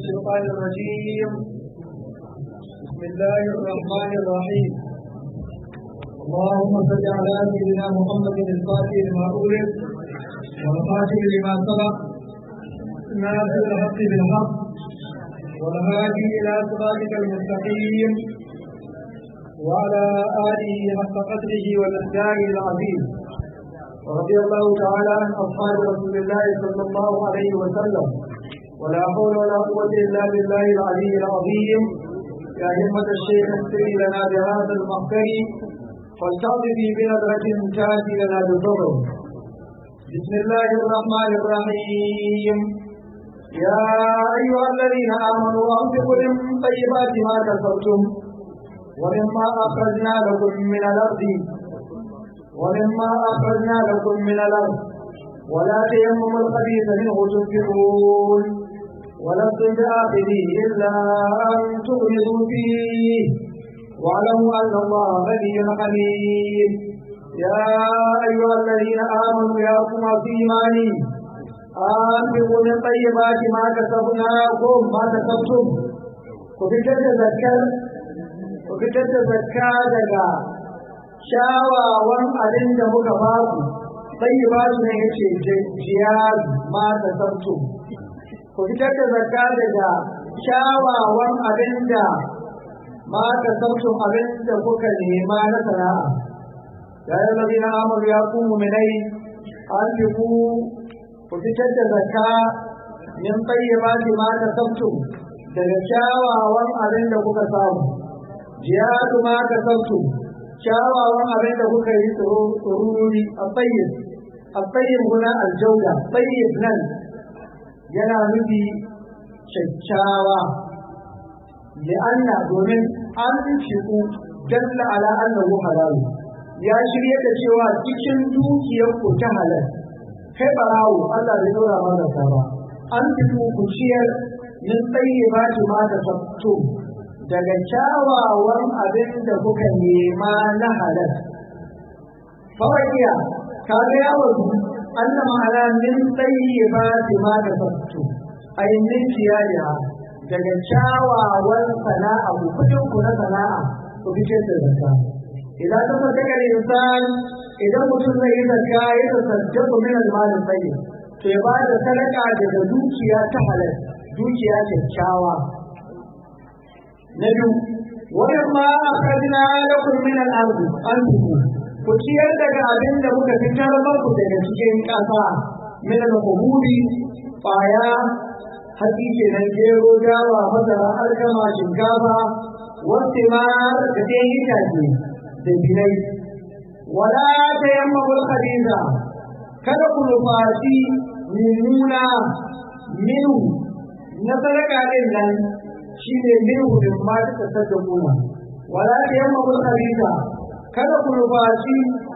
الشيطان الرجيم بسم الله الرحمن الرحيم اللهم صل على سيدنا محمد الفاتح لما أولد والخاتم لما سبق ناصر الحق بالحق والهادي إلى صراطك المستقيم وعلى آله حق قدره والإقدار العظيم ورضي الله تعالى عن أصحاب رسول الله صلى الله عليه وسلم ولا حول ولا قوة إلا بالله العلي العظيم يا همة الشيخ اغفري لنا بهذا المحضر والتعطفي بنظرة تأتي لنا بالضبر بسم الله الرحمن الرحيم يا أيها الذين آمنوا أنفقوا من طيبات ما كسبتم ومما أخرجنا لكم من الأرض ومما أخرجنا لكم من الأرض ولا تيمموا الخبيث منه تنفقون ولستم بآخذه إلا أن تغمضوا فيه واعلموا أن الله غني حميد يا أيها الذين آمنوا يا كما في إيماني أنفقوا من طيبات ما كسبناكم ما كسبتم وفتت زكاة وفتت زكاة kyawawan abin da muka ba ku sai ba su ne yace jiyar ma da sabtu ku fitar da zakka daga kyawawan abin da ma da sabtu abin da kuka nema na sana'a ya yi zabi na amur ya ku muminai an fi ku ku fitar da zakka min tsayyaba ma da sabtu daga kyawawan abin da kuka samu jiyar ma da sabtu kyawawan abin da kuka yi tsoruri a tsayin a tsayin guna aljauda tsayin nan yana nufi kyakkyawa li'anna domin an fiku dalla ala annahu halal ya shirye da cewa cikin dukiyar ku ta halal kai barawo Allah bai dora mana ta ba an fiku ku ciyar min tsayyibati ma da sabtu daga kyawawan abin da kuka nema na halal. Fawakiya, ka ga yawon Allah ma'ana min tsaye ba fi ma da fattu, ainihin ciyariya daga kyawawan sana'a ku kudin ku na sana'a ku fice da zakka. Idan ka fata kare insan idan mutum zai yi zakka ya tasarja ku min almalin tsaye, to ya ba da sadaka daga dukiya ta halal, dukiya kyakkyawa. na biyu wajen ma akhrajna lakum min al-ard anfiqu ku ciyar daga abin da muka fitar muku daga cikin ƙasa min al-quburi ƙwaya hatsi kenan gero dawa masara alkama shinkafa wasu ma da ɗayan itace da binai wala ta yamma khabitha kada ku nufaci mummuna minu na sadaka ɗin nan shi ne min hudun ma ta tsada kuna wala ta yamma kul khabita kada ku rubaci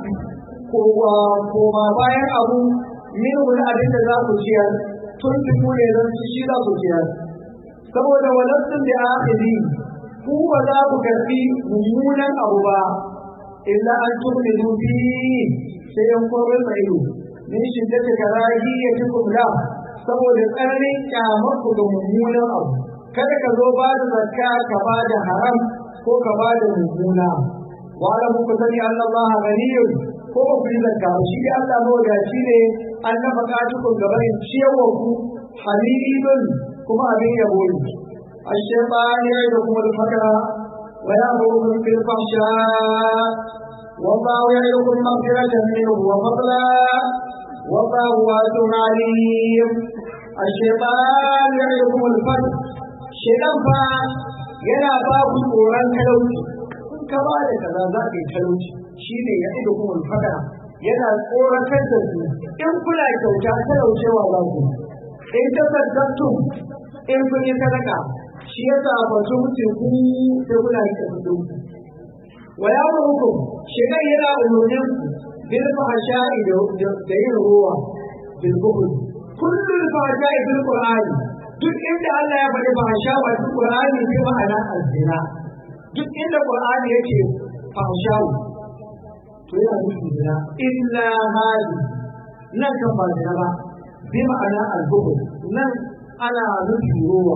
ko ma bayan abu min hudun abin da za ku ciyar tun fi kune zan ci shi za ku ciyar saboda walastun da akhiri ku ba za ku karfi mummunan abu ba illa an tu'minu bi sai yan korin mai min shiddati karahiyatikum la saboda tsananin kyamar ku ga mummunan abu kada ka zo ba da zakka ka ba da haram ko ka ba da mummuna wa ala ku sani Allah ganiyun ko ba ku yi zakka shi da Allah mawadaci ne an na buƙatukun gaban ciyarwa ku hamidun kuma abin yabo ne الشيطان يعدكم الفقر ويأمركم بالفحشاء والله يعدكم مغفرة منه وفضلا والله واسع عليم الشيطان يعدكم الفقر shedan fa yana ba ku tsoron talauci in ka ba da kaza za ka yi talauci shi ne ya ido kuma fada yana tsoratar da su in kuna kyauta talaucewa za ku in ta saddatu in kun yi sadaka shi ya zafa su mutum ku sai kuna yi ta fito wa ya muku shedan yana umurnin ku bil fahsha'i da yin ruwa bil bukhul kullu fahsha'i bil qur'ani duk inda Allah ya faɗi fahasha ba duk Qur'ani bi ma'ana azina duk inda Qur'ani yake fahasha to yana nufin zina illa hadi nan kan ba zina ba bi ma'ana al nan ana nufin ruwa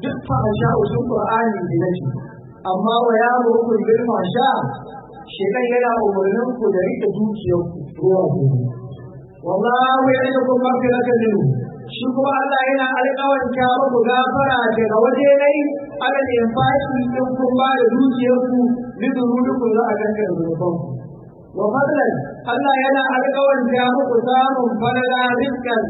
duk fasha usul qur'ani ne nake amma wa ya ruku bil fasha shedan yana umurnin ku da rike dukiyar ku ruwa ku wallahu ya'idukum maghfiratan minhu shi kuma Allah yana alƙawanta muku gafara daga waje nai alal infaki in kun ba da dukiyar ku lidurudukum za a ganka da zunuban wa fadlan Allah yana alƙawanta muku samun falala rizqan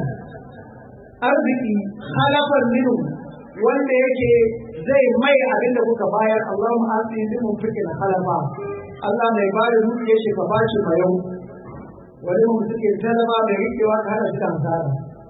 arziki halafan minhu wanda yake zai mai abin da kuka bayar Allahumma asini bi mun fikin halafa Allah mai ba da dukiyar shi ka bashi mayau wani mun suke talaba mai rikewa ka hana shi da hasara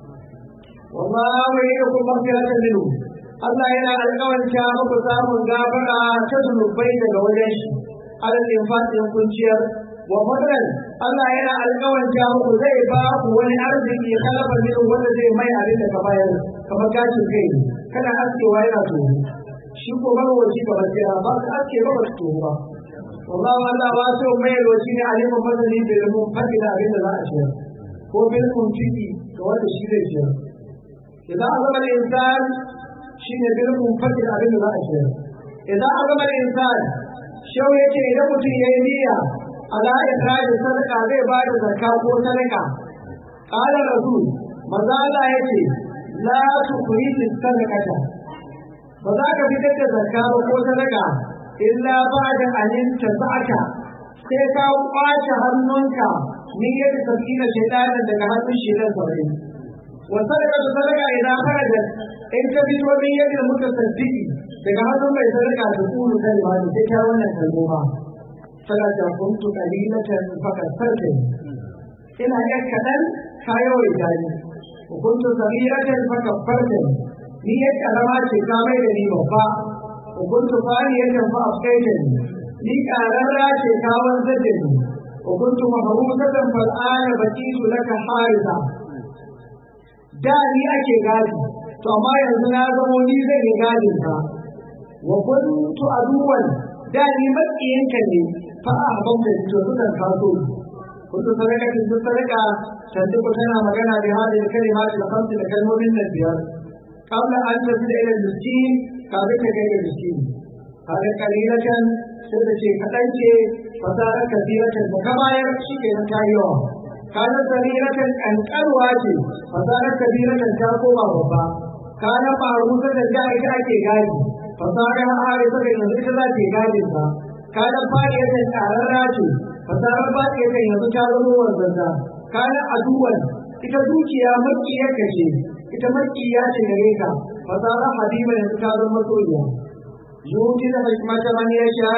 wallahu yakum maghfiratan minhu Allah yana alƙawanta muku samun gafara ta zunubai daga wajen shi alal infatin kunciyar wa fadlan Allah yana alƙawanta muku zai ba ku wani arziki halafa minhu wanda zai mai abin da ka bayar kamar gashin kai kana askewa yana toho shi ko marwaci kamar kira ba ka aske ba ba toho ba wallahu Allah ba so mai roci ne alimin madani da ilmun fadi da abin da za a ciyar ko bil muntiki ga wanda shi zai ciyar idan azama al-insan shine bil munfaqid abin da za a ciyar idan azama al-insan shau yace idan mutum yayi niyya ala ikhraj sadaka zai ba da zakka ko sadaka qala rasul maza Allah yace la tukhrij sadaqata ba za ka fitar da zakka ba ko sadaka illa ba'da an tasaka sai ka kwace hannunka niyyar sabina shaytanin daga hannun shaytan sabai wa sadaka da sadaka idan kharaja in ka fito min yadda muka saddiki daga hannun mai sadaka da kulu kalma da sai ta wannan kalmoma sadaka kuntu qalilatan fakasarta ina yan kadan kayo idani kuntu sabiratan fakaffarta ni ya karama ce ka mai da ni babba kuntu faniyatan fa afkaita ni kararra ce ka wanzar da ni kuntu mahrusatan fal ana bakitu laka harisa da ni ake gadi to amma yanzu na zamo ni zan yi gadin ka wa kuntu aduwan da ni makiyanka ne fa a haban da to sukan kaso kuntu sadaka kin sadaka tantu ko tana magana da hadin kalma da khamsi da kalmomin nan biyar qabla an tasila ila miskin kafin ka ga miskin kada kalilatan sai da ce kadan ce fasara kasiratan da ka bayar shi ke na tayiwa kana sariratan kankarwa ce fasarar kabiratan ta koma babba kana faru da da ita ake gadi fasarar harisa da yanzu ita za ta gadin sa kana fariyatan tsararra ce fasarar bakiyatan yanzu ta zama wanzanta kana aduwan ita dukiya makiya kashe ita makiya ce gare ka fasarar habiba yanzu ta zama masoyiya yuti da hikmata man yasha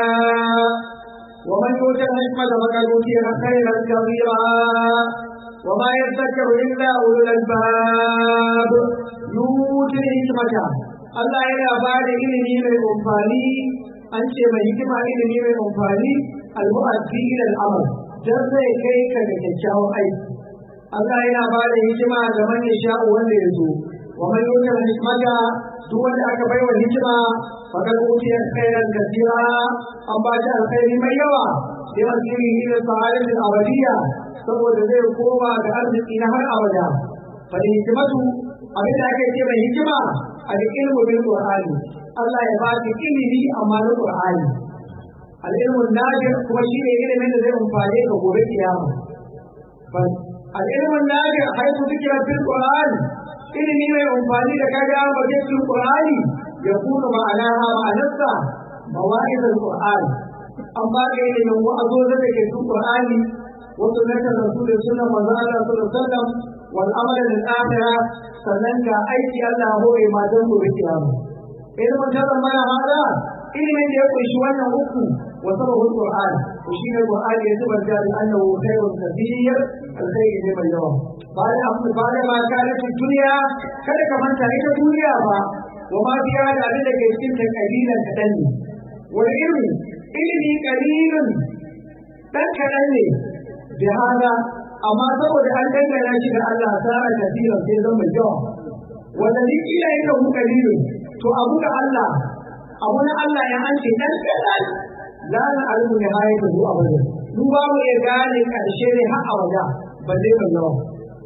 ومن يؤت الحكمة فقد أوتي خيرا كثيرا وما يذكر إلا أولو الألباب يؤتي الحكمة Allah yana ba da ilimi mai amfani an ce mai hikima ilimi mai amfani al-mu'addi ila al-amal dan zai kai ka ga kyakkyawan aiki Allah yana ba da hikima ga man yasha wanda ya so wa man yuta hikmata duk wanda aka baiwa hikima fakar utiya khairan kathira an ba shi alkhairi mai yawa sai asiri ila sa'adatul abadiyya saboda zai koma ga arziki na har abada fa hikmatu abin da ake ce mai hikima a da ilmu bil qur'ani Allah ya ba ki ilimi amma na qur'ani al ilmu nafi kuma shi ne ilimin da zai amfane ka gobe kiyama bal al ilmu nafi haitu zikra bil qur'ani ilimi mai amfani da kaga ba cikin qur'ani ya kuma ma'anaha ma'anarsa mawa'izar qur'ani amma ga ilimin wa'azo da ke cikin qur'ani wato na kan rasulun sunan manzo Allah sallallahu alaihi wasallam wal amal lil akhirah sannan ga aiki Allah hore ma don gobe kiyama ilimin ta zama hada ilimin da ya kunshi wannan uku wa sababul qur'an to shi ne qur'ani ya tabbata da annahu khairun kathir alkhairi ne mai yawa bayan abu bayan ma kana duniya kada ka manta ita duniya ba wa ma biya da abin da ke cikin ta kalilan kadan ne wani ilmi ilmi kalilun dan kadan ne bi hada amma saboda an dangana shi da Allah tsara kafiran sai zan mai yawa wanda ni kila yin da muka lilu to abu da Allah abu na Allah ya an ce dan kadan la na almu ne hayi da zuwa bane mu ba mu iya gane karshe ne har abada balle mai yawa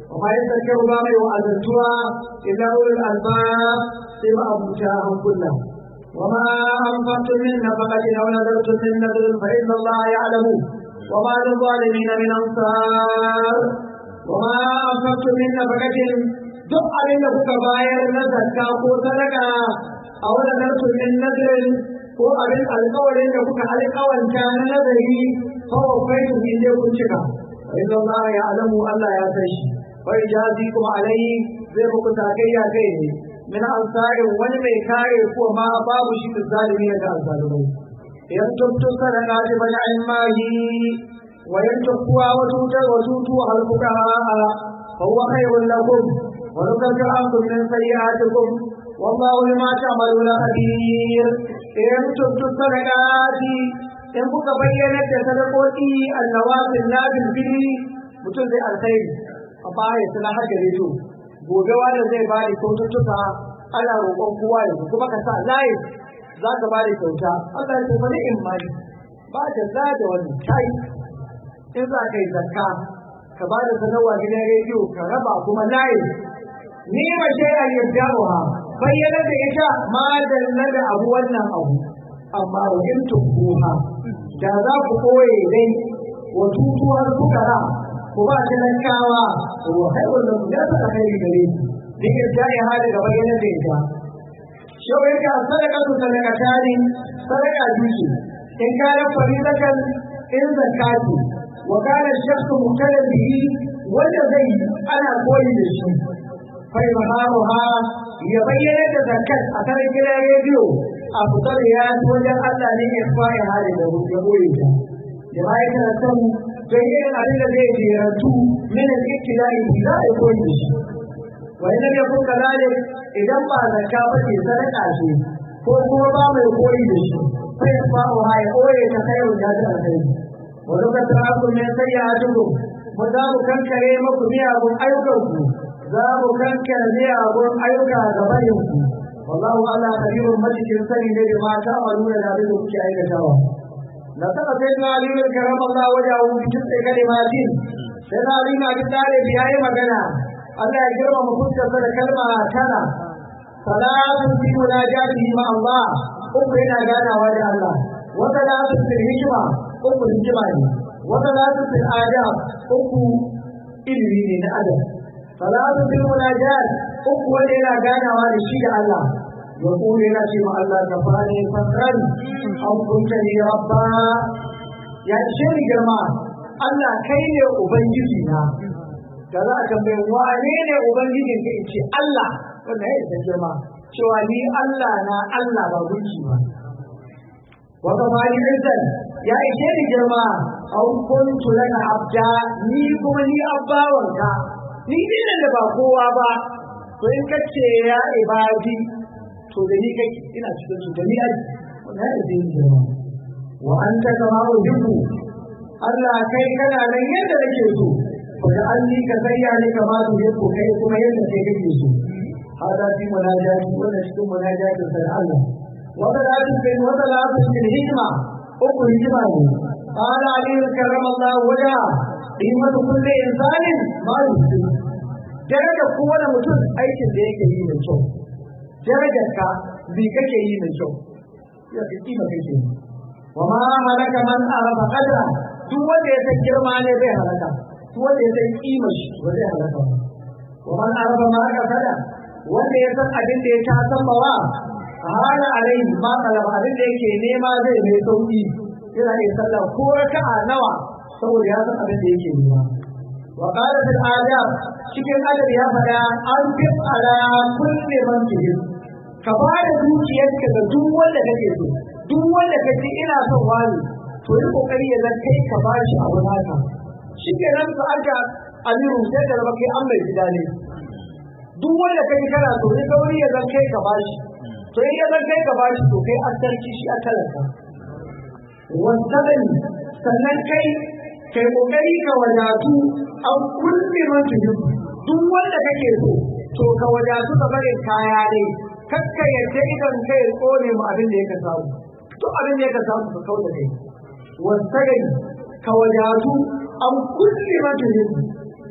وما يذكر ما يؤذنتها إلا أولي الألباب سوى أبوتاهم كلهم وما أنفقتم من نفقة أو نذرتم من نذر فإن الله يعلم وما للظالمين من أنصار وما أنفقتم من نفقة duk abin da kuka bayar na zakka ko sadaka a wani narkun min nazarin ko abin alkawarin da kuka alkawanta na nazari kawo kai su inda kun cika fa inna Allah ya alamu Allah ya san shi fa ijazi kuma alai zai muku takayya kai ne min ansarin wani mai kare ko ma babu shi da zalimi da azzalumai yan tubtu sadaka bi bani mahi wa yan tukwa wa tutar wa tutu al fuqaha fa huwa khairun lakum wa nukaffiru ankum min sayyi'atikum والله بما تعملون خبير إن تبتوا الصدقات in kuka bayyana da sadakoki annawafin nafil fili mutum zai alkhairi a baya suna haka rediyo gobe wanda zai ba da kyaututtuka ana roƙon kowa yanzu kuma ka sa layi za ka ba da kyauta Allah ya kuma ni imani ba da za da wani kai in za ka yi zakka ka ba da sanarwa gidan rediyo ka raba kuma layi ni ma ce a yadda bayyana da ita ma dalla da abu wannan abu amma wa in tukuha da za ku koye dai wa tutuwar fukara ku ba talakawa wa haifar da ya saka kai gare ni duk da ya hada ga bayyana da ita shau yake sadaka su sadaka tani sadaka duki in kana faridakan in zakati wa kana shakku mukallaf bihi wanda zai ana koyi da shi fa maharuha ya bayyana da zakat a kan gidan rediyo a fitar ya wajen Allah ne ya fara hali da ya boye ta da ba ya kana son don irin abin da zai jerantu min al-iktidai za a koyi da shi wa idan ya kuka lalai idan ba zakka ba ce sadaka ce ko kuma ba mai koyi da shi sai ya fara ha ya koye ta kai da ta kai wa lokacin aku ne sai ya tudu mu za mu kankare muku miyagun ayyukanku za mu kankare miyagun ayyuka ga bayinku wallahu ala kabirun majikin sani ne da mata a nuna da abin da kuke aikatawa na saka sai na ali bin karam Allah wajen abu bikin sai kalimatin sai na ali na bin dare biya yi magana Allah ya girma mu fuskarsa da kalma tana salatun fi munajatihi ma Allah uku yana ganawa da Allah wa salatun fil hikma uku hikima ne wa salatun fil adab uku ilimi ne na adam salatun fil munajat uku wanda yana ganawa da shi da Allah ya kure yana ce ma Allah ka fani fakran an kunta ni rabba ya ce ni girma Allah kai ne ubangiji na da za a tambaye wane ne ubangijin ka ce Allah wanda ya isa girma cewa ni Allah na Allah ba gunki ba wata bani izzan ya ishe ni girma au kuntu laka abda ni kuma ni abbawanka ni ne da ba kowa ba to in kace ya ibadi to da ni kake ina cikin su da ni aji wannan ya ishe ni girma wa anta kama uhibbu Allah kai kana nan yadda nake so da an yi ka sayya ne kama su yi ko kai kuma yadda kai kake so hada fi munajati wannan cikin munajati sai Allah wata da su kai wata da su cikin hikima uku hikima ne qala ali karramallahu waja qimatu kulli insanin ma yusi daraja kowane mutum aikin da yake yi mai kyau darajar ka bi kake yi mai kyau ya fi kima kake yi wa ma halaka man arafa qadra duk wanda ya san girma ne bai halaka wanda ya san kimar shi ba zai halaka ba wa man araba ma aka fada wanda ya san abin da ya ta san bawa hala alai ma talaba abin da yake nema zai mai sauki yana yin sallah ko raka'a nawa saboda ya san abin da yake nema wa qala fil adab cikin adab ya fada an fi ala kulli man tuhib ka ba da dukiyarka ga duk wanda kake so duk wanda kace ina son wani to yi kokari ya zan kai ka bashi abu naka shi ke nan ka aka amiru sai da zama kai an mai gida ne duk wanda kai kana so ne kawai ya zan kai ka bashi to in ya zan kai ka bashi to kai an sarki shi a talaka wantaban sannan kai kai kokari ka wadatu an kulle man tuhib duk wanda kake so to ka wadatu ka barin kaya ne kakka yadda idan kai tsone mu abin da yake samu duk abin da yake samu ka kauda kai wantaban ka wadatu an kulle mata yin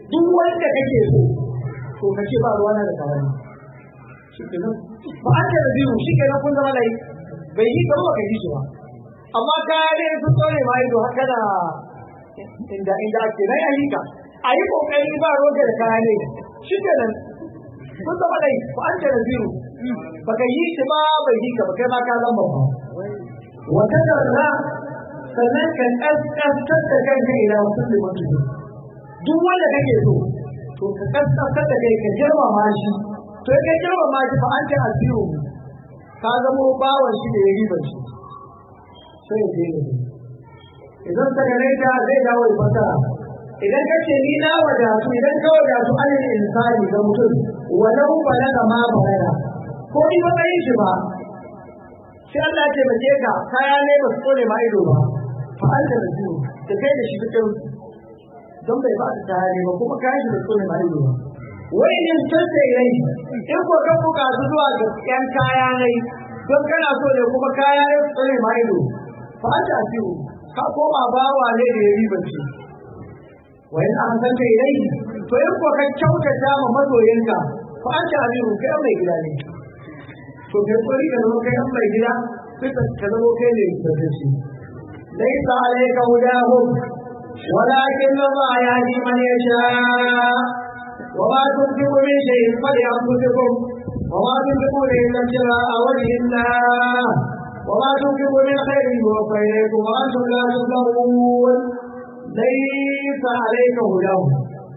duk wanda kake so to ka ce ba ruwana da kawai shi ke nan ba an da biyu shi ke nan kun zama lai bai yi gaba ka yi shi ba amma kaya ne sun tsore ma ido haka da inda inda ake nan a yi ka a yi kokari ba roge da kaya ne shi ke nan kun zama lai ba an da biyu ba ka yi shi ba bai yi ka ba kai ma ka zama ba wata darra sannan ka ƙasƙantar da kanka ila wasu limantu duk wanda kake so to ka kaskantar da kai ka girmama shi to ka girmama shi fa an ta asiru ka zamo bawan shi da ya riba shi sai ya je idan ka gane ta zai dawo da fasara idan ka ce ni na wadatu idan ka wadatu alil insani ga mutum walau balaga ma balaga ko ni ba kai shi ba sai Allah ya taimake ka kaya ne ba su tsone ma ido ba fa an ta asiru da kai da shi cikin don bai ba ta tare ba kuma kayan shi da tsone ma ido ba wai ne sassa rai in ko ka bukatu zuwa ga yan kaya ne don kana so ne kuma kaya ne su tsone ma ido fa an ta fiu ka koma bawa ne da ya riba ce wa in an san kai rai to in ko ka kyautata ma masoyinka fa an ta fiu kai mai gida ne to kai tsori ka zama kai mai gida sai ka zama kai ne da shi ليس عليك هداهم ولكن الله يهدي من يشاء وما تنفقوا من شيء فلأنفسكم وما تنفقون إلا ابتغاء وجه الله وما تنفقوا من خير يوفى إليكم وأنتم لا تظلمون ليس عليك هداهم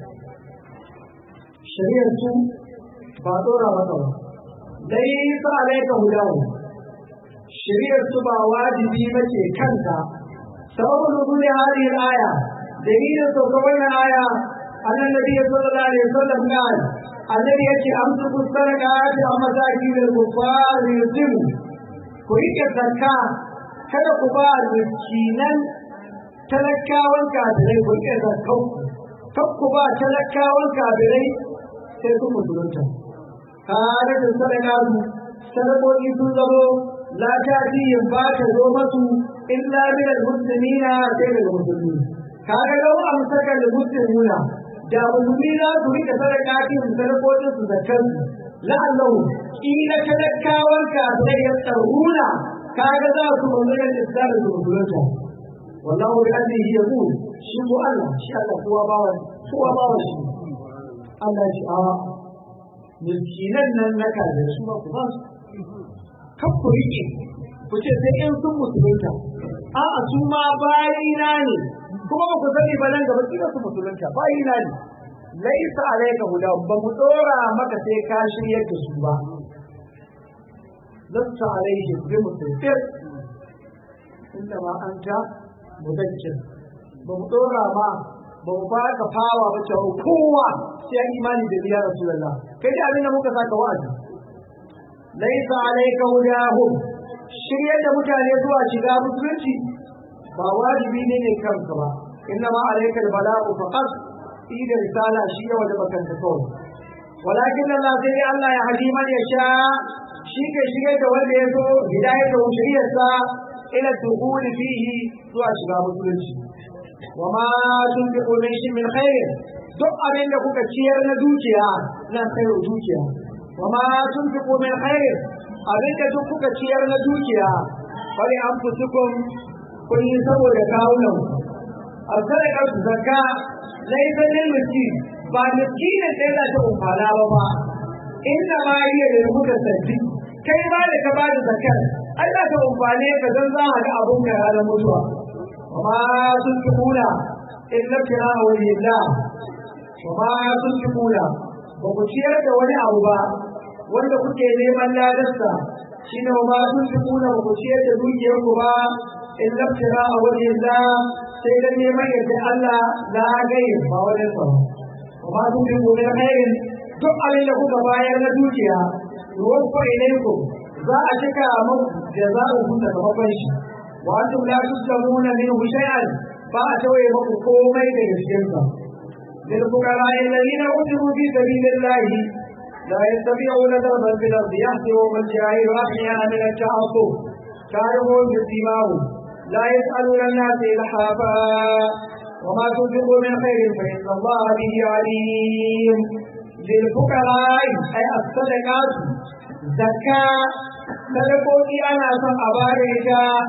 شريعة فاتورا مطر ليس عليك هداهم شريعة با واجبي بچه كنتا سبب نزول هذه الآية دليل سوكوين آية أن النبي صلى الله عليه وسلم قال الذي يأتي أمسك الصدقات عن مساكين الكفار ليسلموا كويك الزكاة kada ku ba miskinan talakawan kafirai ku iya zakau kan ku ba talakawan kafirai sai ku musulunta kare da sadaka sadakoki sun zamo la ta yin ba ta zo masu illa min al-muslimina sai daga musulmi kaga lau amsaka al-muslimuna da musulmi za su rika sadaka kin sadakokin su zakkan la'allahu kila talakawan ka sai ya tsaruna kaga za su manzana islam da musulunta wallahu bi annihi yaqul shi ko Allah shi Allah kowa bawa kowa bawa shi Allah shi a miskinan nan na kaza su ba ku ba su kan ku rike ku ce sai in sun musulunta a'a su ma bayina ne kuma ba ku sani ba nan gaba kila su musulunta bayina ne laisa alayka huda ba mu dora maka sai ka shiryar da su ba lasta alayhi bi musulfir inda ma anta mudakkir ba mu dora ma ba mu baka fawa ba cewa kowa sai ya imani da biya rasulullah kai da abin da muka saka wa'azi laisa alayka hudahum shiryar da mutane zuwa shiga musulunci ba wajibi ne ne kanka ba inna ma alayka albala'u faqat ida risala shi ya wajaba kanka kawai walakin Allah sai dai Allah ya hadi man yasha shi ke shigar da wanda ya so hidayar da shiriyarsa ila dukhul fihi zuwa shiga musulunci wa ma tunfiqu min shi min khair duk abin da kuka ciyar na dukiya na khairu dukiya wa ma tunfiqu min khair abin da duk kuka ciyar na dukiya bari an fusukum kun yi saboda kawunan a sadakar zakka laifin lil miskin ba miskinin sai za ta umfana ba ba inda ma iya da muka sarki kai ba da ka ba da zakar ai za ta umfane ka zan za a ga abun ka ranar mutuwa amma sun fi kula in na kira a wani la amma sun fi kula ba ku ciyar da wani abu ba wanda kuke neman ladarsa shi ne ba sun fi kula ba ku ciyar da dukiyarku ba in na kira a wani la sai dan neman yadda Allah la gaye ba wani sa amma sun fi kula khairin duk abin da kuka bayar na dukiya ruwan ko ilaikum za a cika muku da za a huta sakamakon shi wa antum la tuslamuna minhu shay'an ba a tawaye muku komai da cikin sa lil fuqara alladhina utiru fi sabilillahi la yastati'una darban fil ardi yahsibuhum al-jahilu ahyana min al-ta'assub تعرفون بسيماهم لا يسألون الناس إلحافا وما تنفقوا من خير فإن الله به عليم للفقراء أي الصدقات زكاة صدقوتي أنا سن أبارك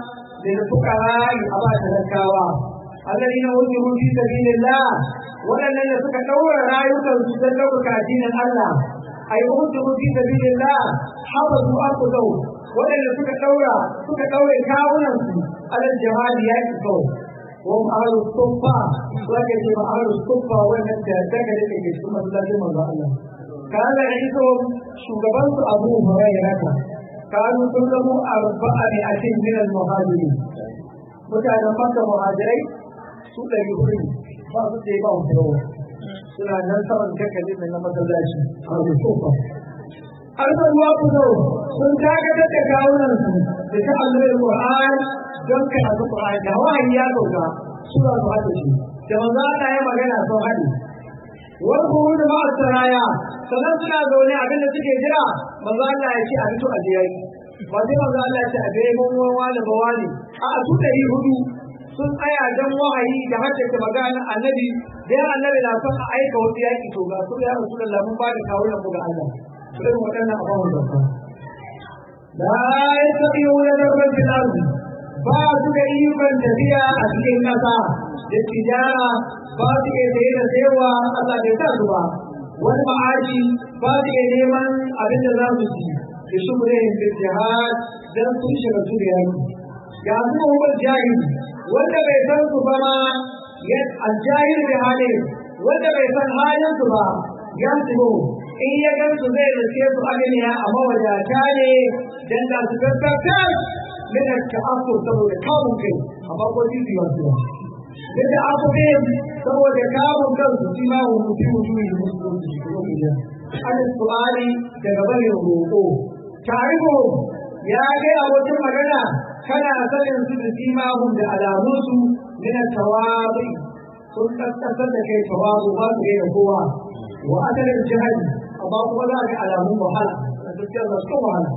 للفقراء أبا تزكاوا الذين أجروا في سبيل الله ولن يسك دور رايك سدلوا كدين الله أي أجروا في سبيل الله حفظوا أنفسهم ولن يسك دور سك دور كاونا على الجهاد يكفوا وهم أهل الصفة ولكن أهل الصفة وأن تذكر لك ثم تلاقي من الله كان عيسهم شغبان أبو هريرة كانوا كلهم أربعمائة من المهاجرين mutanen maka muhajirai su ɗari hudu ba su ce ba su yawa suna nan saman kakali mai na masallaci a wajen tsofa an san ruwa ku zo sun dakatar da kawunan su da ta allurar Qur'an don kai a Qur'an da wahayi ya sauka suna su haɗa shi da manzo Allah ya magana sun haɗe wani kuma da ma'a saraya sannan suna zaune abinda suke jira manzo Allah ya ce a fito a je yaki ba sai manzo Allah ya ce a bai mun wani ba wani a su ɗari hudu sun tsaya don wahayi da haddace magana annabi da ya annabi na son a aika wasu yaƙi to ga su ya rasu da mun ba da kawunan mu ga Allah irin waɗannan abubuwan da ba la yastabi'una darban fil ardi ba su da ikon tafiya a cikin ƙasa da tijara ba su iya saye da sayarwa Allah bai sa su ba wani ma'aji ba su iya neman abin da za su ci da shugurin da jihad don sun shiga su da yaki ya zuwa wani jahil wanda bai san su ba ma aljahil da halin wanda bai san halin su ba ya su in ya gan su zai zace su agniya a mawadata ne dan da su tattata min ta'affur saboda kamun kai amma ko titi ba su da da abu ne saboda kamun kan su shi ma wuce wuce ne musu an su'ali daga barin roƙo tarihu ya ga abokin magana kana sanin su da simahun da alamunsu min tawabi sun kaskantar da kai tawabu ba su da kowa wa asalin jihadi amma kuma za ga alamun wahala da gaskiyar da su wahala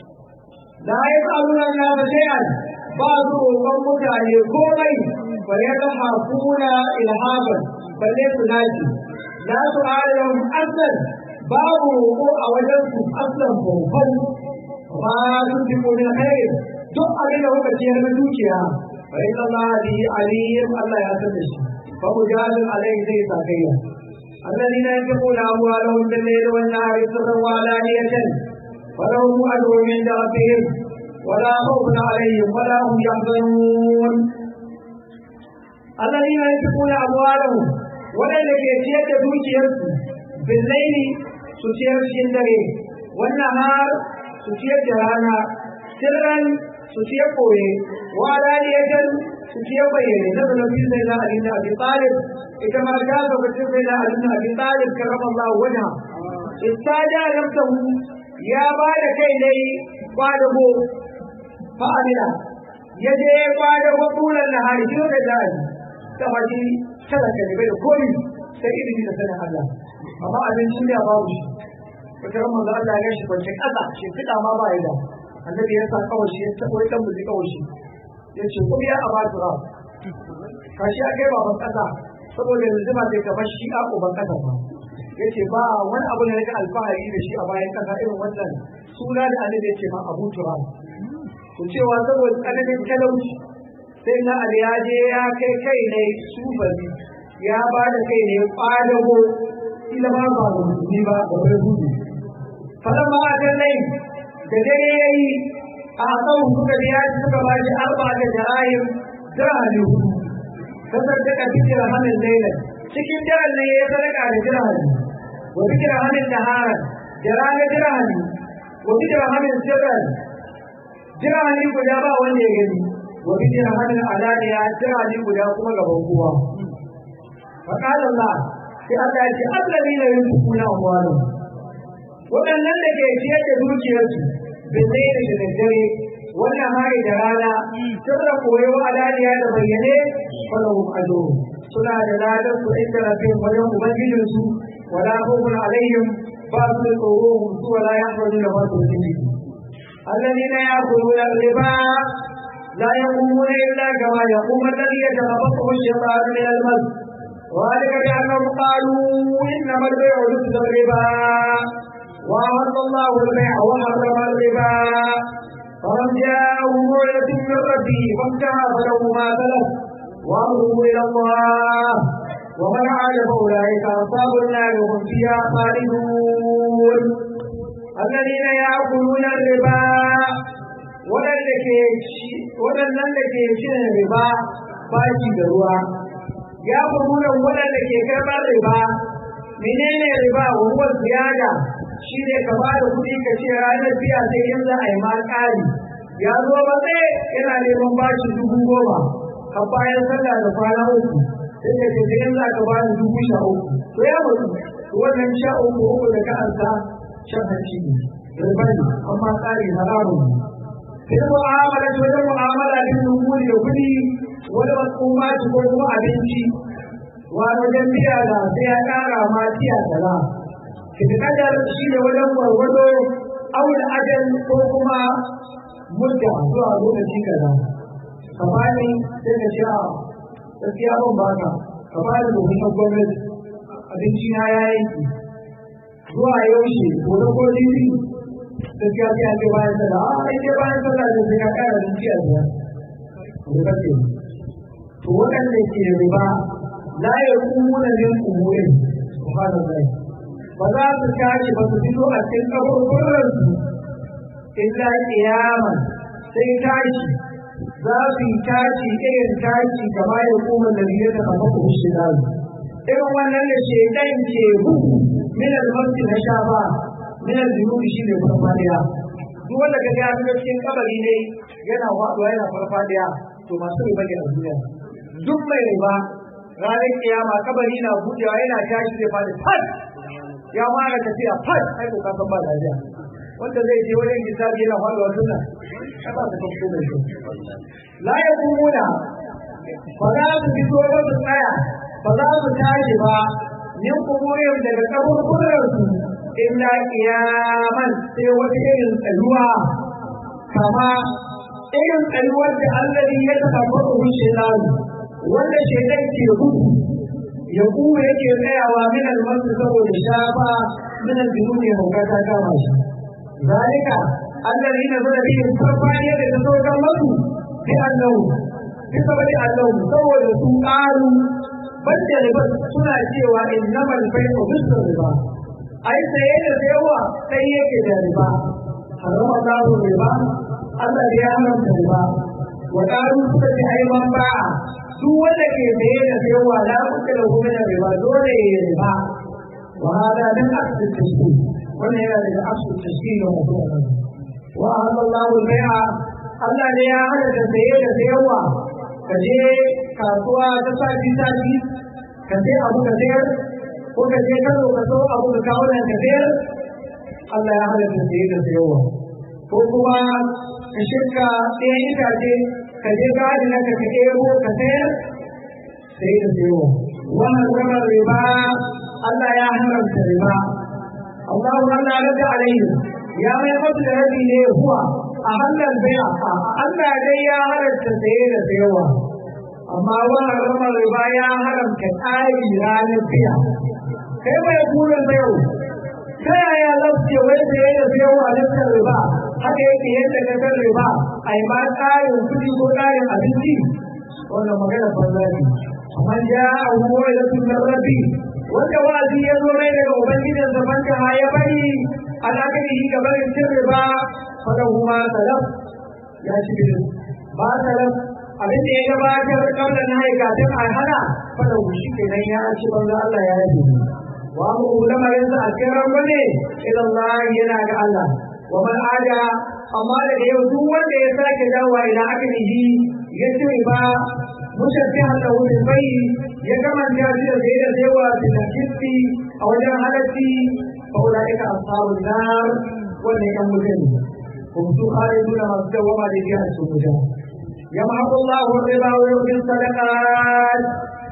la ya tsaluna na da shay'an ba su roƙon mutane komai ba ya ga hakuna ilhaban balle su naji la su ayyam aslan babu roƙo a wajen su aslan bautan ba sun fi min khair duk abin da kuka ciyar na dukiya fa inna Allah bi alim Allah ya san da shi fa mujadil alayhi zai sakayya الذين ينفقون أموالهم بالليل والنهار سرا وعلانية فلهم أجر عند ربهم ولا خوف عليهم ولا هم يحزنون الذين ينفقون أموالهم ولا يكيد دوكيرس بالليل سوتير شندري والنهار سوتير جرانا سرا سوتير قوي وعلانية سوتير بيني نزل في سيدنا علي بن أبي طالب ita ma ta lokacin sai da Ali bin Abi Talib karama Allah wajha istaja nafsuhu ya ba da kai ne kwadago fa amina ya je kwadago tulan nahari shi da dai ta haji sadaka ne bai koyi sai ilimi da sanin Allah amma abin duniya babu shi wata ran manzo Allah ya shi kwance kasa shi fida ma ba ya da annabi ya sa kawai shi ya tabo dan buji kawai shi ya ce ko ya abatu ra kashi akai baban kasa saboda yanzu ba zai kamar shi a uban kasa ba yace ba wani abu ne na alfahari da shi a bayan kasa irin wannan suna da annabi yace ma Abu Turab to cewa saboda tsananin talauci sai na Ali ya je ya kai kai ne sufari ya ba da kai ne kwadago ila ba ba da musulmi ba da wani gudu falan ma a kan nai da dare yayi a kan suka biya suka ba shi arba da jara'im dirhami hudu tasaddaka bi dirhamin laylan cikin daren ne ya sadaka da dirhami wa bi dirhamin nahara da rana dirhami wa bi dirhamin sirran dirhami guda ba wanda ya gani wa bi dirhamin alaniya dirhami guda kuma gaban kowa fa qala Allah sai Allah ya ce alladina yunfiquna amwalahum waɗannan da ke ciyar da dukiyarsu bin da daddare wannan hari da rana sirra koyo alaniya da bayyane falahum ajru suna da ladan su inda rabbihim wajen ubangijin su wala khawfun alaihim ba su da tsoro su wala yahzanu da ba su ciki alladhina yaquluna riba لا يقومون إلا كما يقوم الذي يتخبطه الشيطان من المس وذلك بأنهم قالوا إنما البيع مثل الربا وأحل الله البيع وحرم الربا فمن جاءه موعظة من ربه فانتهى فله ما سلف وأمره إلى الله ومن عاد فأولئك أصحاب النار وهم فيها خالدون الذين يأكلون الربا waɗannan da ke cin riba baki da ruwa ya kuma waɗanda ke karɓar riba menene riba wa ziyada shi ne ka ba da kuɗi ka ce ranar biya sai in za a yi ma ƙari ya zo ba sai yana neman bashi dubu goma a bayan sallah da kwana uku sai ka ce in za ka ba ni dubu sha uku to ya mutu wannan sha uku uku da ka ansa shan hanci ne riba ne amma ƙari haramun ne sai mu'amala ta wajen mu'amala din nunguri da kuɗi wani makoma ci ko kuma abinci wani wajen biya da sai ya ƙara ma tiya kaza kadar shi ne wajen gwargwado auna ajal ko kuma mudda zuwa lokaci kaza ka bani sai ka ce a gaskiya ban baka ka bani domin gwamnati abinci na ya yanki zuwa yaushe gobe ko jibi gaskiya sai an ce bayan sallah a ai ce bayan sallah da sai ka kara abinci a biya ko kace to waɗanda ke riba la yaqumuna min umurin subhanallahi ba za su tashi ba su fito a cikin kaburburansu illa kiyama sai tashi za su yi tashi irin tashi kama ya kuma da biyu ta kafa ku shi da irin wannan da ke dan ke bugu min al-masjid na shafa min al-junubi shi ne farfadiya duk wanda ka ga ya cikin kabari ne yana waɗuwa yana farfadiya to masu riba ne a duniya duk mai riba ranar kiyama kabari na buɗewa yana tashi zai fadi fat ya fara tafiya fat ai ko ka san ba lafiya wanda zai je wajen hisabi yana faɗuwa sunna ka ba ta kafko da shi la ya kumuna ba za su fito ba su tsaya ba za su tashi ba min kumurin daga kaburburan su illa kiyaman sai wata irin tsayuwa kama irin tsayuwar da Allah ya taɓa faɗo rushe wanda shaidan ke gudu ya kuma yake tsayawa min almasu saboda shafa min aljununi hauka ta kama shi zalika allazi na zara bihi farfaniya da ta saukan masu bi annahu bi sabari annahu saboda su ƙaru banda riba suna cewa innamal bai'u mislu riba ai saye da sayarwa sai yake da riba harama Allahu riba Allah ya haramta riba wa ƙaru suka ce ai man ba'a duk wanda ke saye da sayarwa la kuka da kuma da riba dole ya riba wa hada min asli tashkil wannan yana daga asli tashkil wa mutum wa halallahu al-bai'a Allah ne ya hana da saye da sayarwa ka je kasuwa ta sati sati ka sai abu ka sayar ko ka je kano ka so abu ka kawo nan ka sayar Allah ya hana da saye da sayarwa ko kuma ka shirka ɗayan itace ka je gadi na ka ɗebo ka sayar sai da sayo wannan kuma riba Allah ya haramta riba Allah Allah rada alaihi ya mai mutu da rabi ne huwa a hannun bai'a Allah dai ya haramta saye da sayowa amma wannan kuma riba ya haramta tsari ranar biya kai mai burin sayo ta yaya lafiya wai saye da sayowa a dukkan riba haka yake yadda ka san riba a yi ma tsarin kuɗi ko tsarin abinci wannan magana banza ne amma ja a huwa da sunan rabi wanda wa'azi ya zo mai daga ubangijin zaman ta ya bari al'akari shi ga barin cin riba fada kuma salaf ya ci biyu ba salaf abin da ya gabatar kamar na haikatun a hana fada shi kenan ya ci banza Allah ya yi wa mu lamarin sa a cikin rangwame idan Allah yana ga Allah wa man ada amma da yau duk wanda ya sake dawowa ila akalihi ya ci riba mushabbihan lahu bil bai ya kamanta shi da sai da zaiwa bil kisti a wajen halatti fa ulaika ashabun nar wannan kan mutane hum su khaliduna masu dawama da biya su mutum يمحق الله الربا ويؤتي الصدقات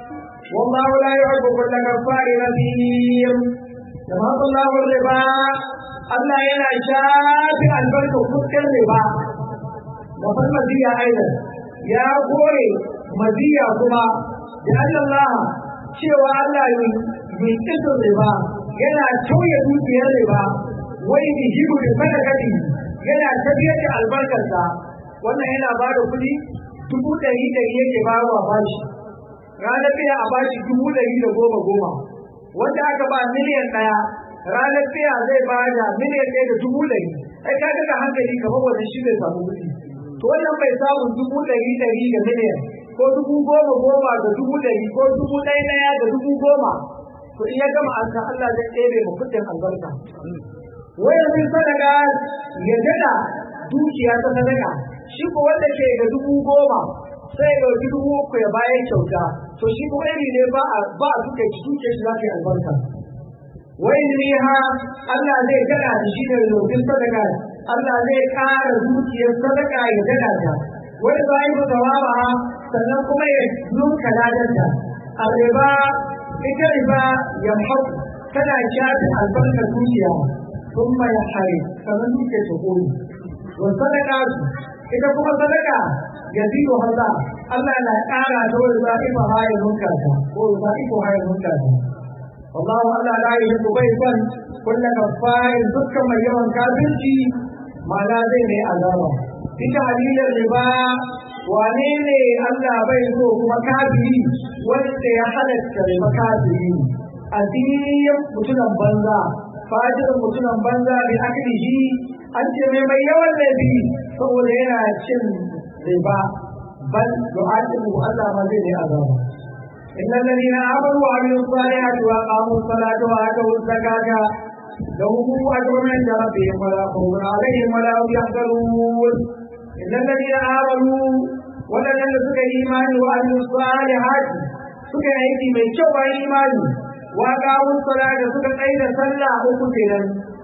والله لا يحب كل كفار نذير يمحق الله الربا Allah yana shafi albarkar fuskar riba da farmasiya aidan ya goye maziya kuma da Allah cewa Allah yi kisan riba yana tauye dukiyar riba wai bi hibu da sadakati yana tafiyar da albarkarsa wannan yana ba da kuɗi dubu ɗari ɗari yake ba wa bashi ranar biya a bashi dubu ɗari da goma goma wanda aka ba miliyan ɗaya ranar biya zai ba da miliyan ɗaya da dubu ɗari ai ka ga hankali kamar wani shi bai samu kuɗi to wannan bai samu dubu ɗari ɗari da miliyan ko dubu goma goma da dubu ɗari ko dubu ɗaya ɗaya da dubu goma to in ya gama an san Allah zai ɗebe mu kuɗin albarka wai yanzu sadaka ya dada dukiya ta sadaka shi ko wanda ke da dubu goma sai ya ɗauki dubu uku ya bayan kyauta to shi ko iri ne ba a ba a duka shi duke shi za ta yi albarka wai ne ha Allah zai gada da shi da lokacin sadaka Allah zai ƙara dukiyar sadaka ya gada ta wani ba yi ba sannan kuma ya nunka ladanta a riba ita riba ya hau tana shafi albarkar dukiya sun mai hari sannan duke ta koyi wa sadaka ita kuma sadaka ya zido haza Allah na ƙara ta wani za'ifa haya nunka ta ko za'ifa haya nunka ta والله ألا لا يحب بيتا كل كفار دكا من يوم كافرتي ما لا زين عذابا بتعليل الربا wane ne Allah bai so kuma kafiri wanda ya halatta riba kafiri addinin mutunan banza fajirin mutunan banza bi aklihi an ce mai mai yawan laifi saboda yana cin riba bal du'atu Allah ma zai ne azaba إن الذين آمنوا وعملوا الصالحات وأقاموا الصلاة وآتوا الزكاة لهم أجر عند ربهم ولا خوف عليهم ولا هم يحزنون إن الذين آمنوا ولن سك إيمان وعملوا الصالحات سك أيدي من شوى إيمان وأقاموا الصلاة سك أيد صلى أكتنا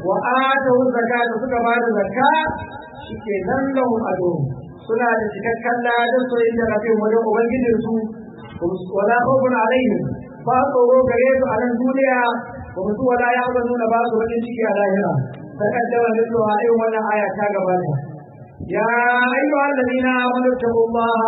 وآتوا الزكاة سك بعد زكاة شكرا لهم أجرهم suna da cikakken ladan soyayya da rabin wajen ubangijinsu ولا خوف عليهم فاطروا كريم على الدنيا ومسوا ولا يحزنون بعض وجه شيء على هنا تقدم مثلها أيوم ولا آية كاغبانا يا أيها الذين آمنوا اتقوا الله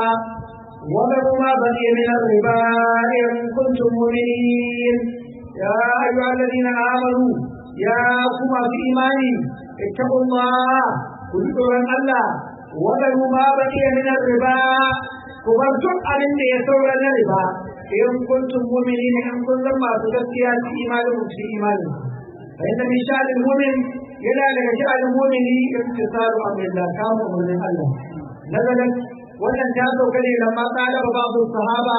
وذروا ما بقي من الربا إن كنتم مؤمنين يا أيها الذين آمنوا يا كما في إيماني اتقوا الله كل الله وذروا ما بقي من الربا ku bar duk abin da ya saura na riba in kuntum mu'minin in kun zan masu gaskiya ci imanin ci imanin fa inna min sha'anil mu'min yana daga sha'anil mu'mini imtisalu amrillah kama umarnin Allah nazalan wannan ta sauka ne lamma tsada ba babu sahaba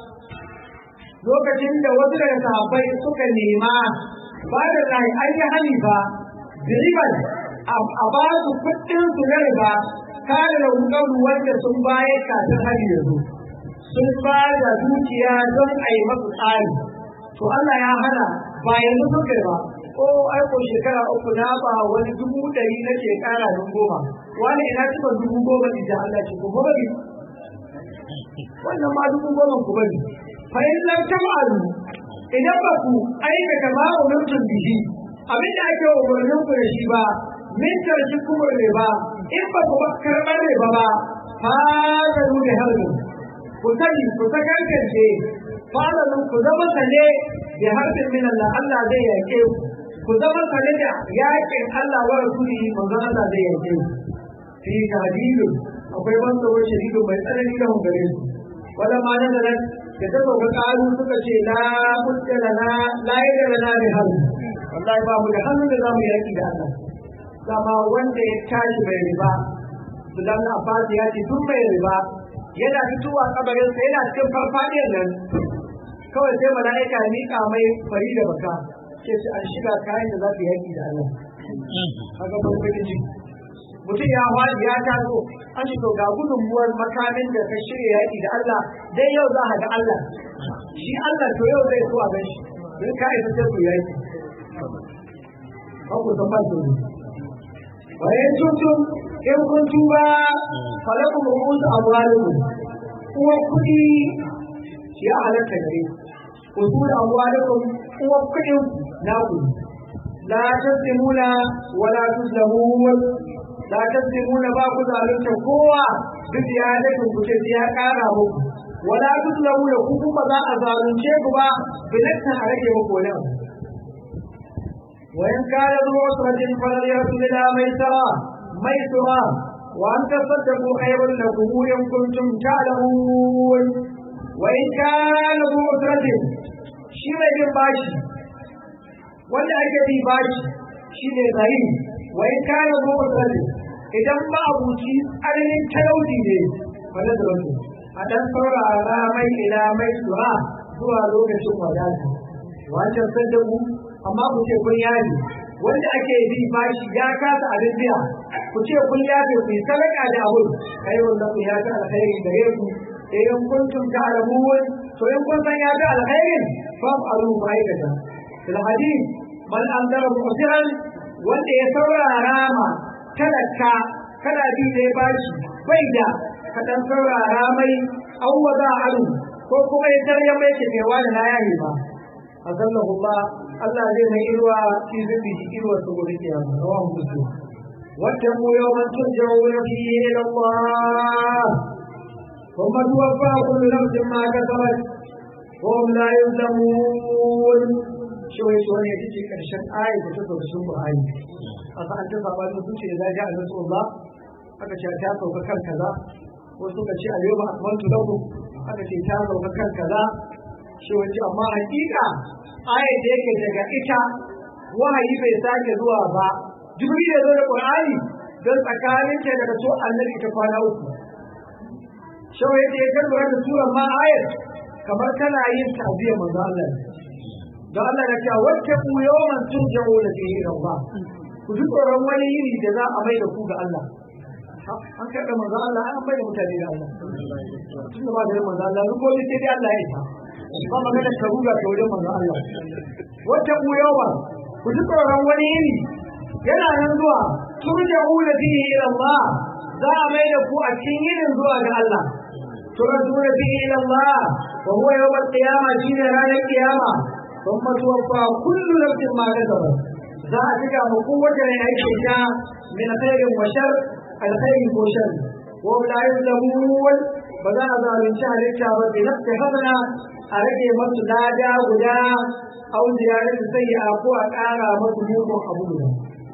lokacin da wasu daga sahabbai suka nema ba da rai an yi hani ba riban a ba su kuɗin su na riba kare da wukaru wanda sun bayar kafin hari da zo sun ba da dukiya don a yi masu tsari to Allah ya hana ba yanzu sun kai ba ko aiko shekara uku na ba wani dubu ɗari na shekara don goma wani ina cika dubu goma ne da Allah ce ku bari wannan ma dubu goma ku bari fa in lam tam'alu idan ba ku aikata ma umurtun bihi abinda ake umarnin ku da shi ba min tarki kuma riba in ba ku karɓar riba ba fadalu da harbin ku sani ku ta kankance fadalu ku zama sane da harbin min Allah Allah zai yake ku ku zama sane da yakin Allah wa rasuli manzon Allah zai yake ku fi hadidu akwai ban tsoro shiridu mai tsanani da hungare su wala ma nan da da ta sauka karu suka ce la mutta lana la yada lana bi harbi wallahi ba mu da hannun da zamu yaki da Allah zama wanda ya tashi mai riba su dan Abbas ya ce duk mai riba yana fitowa kabarin sa yana cikin farfadiyar nan kawai sai mala'ika ya miƙa mai fari da baka ce shi an shiga kayan da za su yaki da Allah kaga farfadin ciki mutum ya wani ya taso an shi to ga gudunmuwar makamin da ka shirya yaki da Allah dai yau za ka ga Allah shi Allah to yau zai so a gan shi don ka isa sai ku yaki ba ku san ba su bayan tuntun in kun tuba falaku rubutu amwalikum uwa kuɗi ya halatta gare ku ku da amwalikum uwa kuɗin na ku la taslimuna wala tuslamun la taslimuna ba ku zalunta kowa duk ya dakin ku ce ya kara muku wala tuzlamu da ku kuma za a zalunce ku ba bilakta a rage muku wani abu وإن كان ذو عسرة فنظرة إلى ميسرة ميسرة وأن تصدقوا خير لكم إن كنتم تعلمون وإن كان ذو عسرة شيء من باشي wanda ake bi bashi shi ne zari wa in kana zo usrati idan ba abuci tsananin talauci ne wanda da wasu a dan saurara mai ila mai sura zuwa lokacin wadata wancan sadaku amma ku ce kun yaji wanda ake bi bashi ya kasa abin biya ku ce kun yaje ku yi sadaka da abu kai wanda ku ya ta alkhairi gare ku idan kuntum ta'lamun to in kun san ya ta alkhairin fa alu ma'aikata fil hadith man andara musiran wanda ya saurara ma talaka kana bi da bashi bai da ka dan saurara mai awwada alu ko kuma ya tarya mai ke mai wani na yayi ba azallahu Allah Allah zai mai irwa fi zubi irwa su gobe kiyama rawahu muslim واتقوا يوما ترجعون فيه الى الله ثم توفى كل نفس ما كسبت وهم لا يظلمون شوي شوي يجي كرشن آية تتوقع سوق آية أصلا أنت صعبان نسوشي إذا جاء نسو الله aka ce ta sauka kan kaza ko suka ce a yau ba akmaltu lakum aka ce ta sauka kan kaza shi wace amma hakika ayat da yake daga ita wahayi bai sake zuwa ba jibril ya zo da qur'ani don tsakanin ta daga to annabi ta kwana uku shawai yadda ya karbara da suran ma ayat kamar kana yin ta'ziyya manzo Allah don Allah ya ce wacce ku yawan turja'u da fihi ila Allah ku ji tsoron wani yini da za a mai da ku ga Allah an kaɗa manzo Allah an bai da mutane da Allah tun da ba da manzo Allah ko sai dai Allah ya yi ba magana ka ruga ta wajen manzo Allah wata ku yawa ku ji tsoron wani yini yana nan zuwa turja'una fihi ila Allah za a mai da ku a cikin yinin zuwa ga Allah turja'una fihi ila Allah wa huwa yawm al-qiyama shine ranar kiyama thumma tuwaffa kullu nafsin ma kasabat za a cika mu kowace ne aiki ta min khairin wa shar alkhairi ko shar wa la yuzlamun ba za a zalunci halitta ba bi nafsi hasana a rage masu lada guda au ziyarar sai a ko a ƙara masu mugun abu guda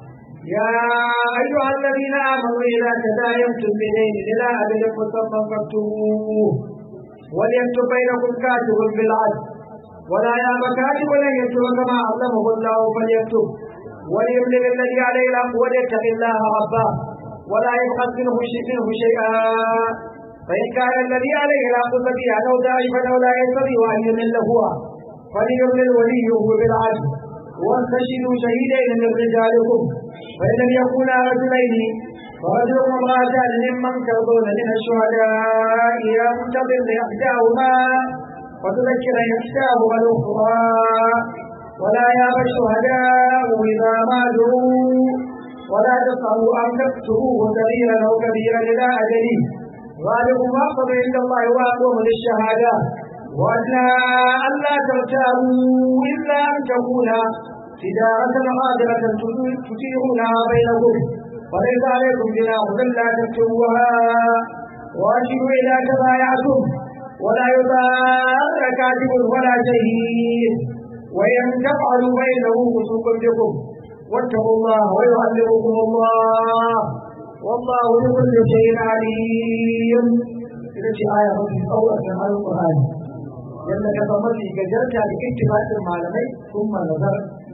يا أيها الذين آمنوا إذا تداينتم بدين إلى أجل مسمى فاكتبوه وليكتب بينكم كاتب بالعدل ولا يأب كاتب أن يكتب كما علمه الله فليكتب وليملك الذي عليه الحق وليتق الله ربه ولا يبخس منه منه شيئا فإن كان الذي عليه الحق سبيعا أو ضعيفا أو لا يستطيع أن يمل هو فليملل وليه بالعدل واستشهدوا شهيدين من رجالكم فإن لم يكونا رجلين فرجل وامرأتان ممن ترضون من الشهداء أن تضل إحداهما وتذكر إحداهما الأخرى ولا يأبى الشهداء إذا ما دعوا ولا تسعوا أن تكتبوه صغيرا أو كبيرا إلى أجله ذلكم أقرب عند الله وأقوم للشهادة وأدنى ألا ترتابوا إلا أن تكون تجارة غادرة تثيرونها بينكم وليس عليكم جناح إلا تكتبوها وأشهدوا إذا تبايعتم ولا يضار كاتب ولا شهيد وإن تفعلوا فإنه فسوق بكم واتقوا الله ويعلمكم الله والله بكل شيء عليم إذا آية في أول القرآن yadda ka zama mafi gajarta da ittifaqin malamai sun nazar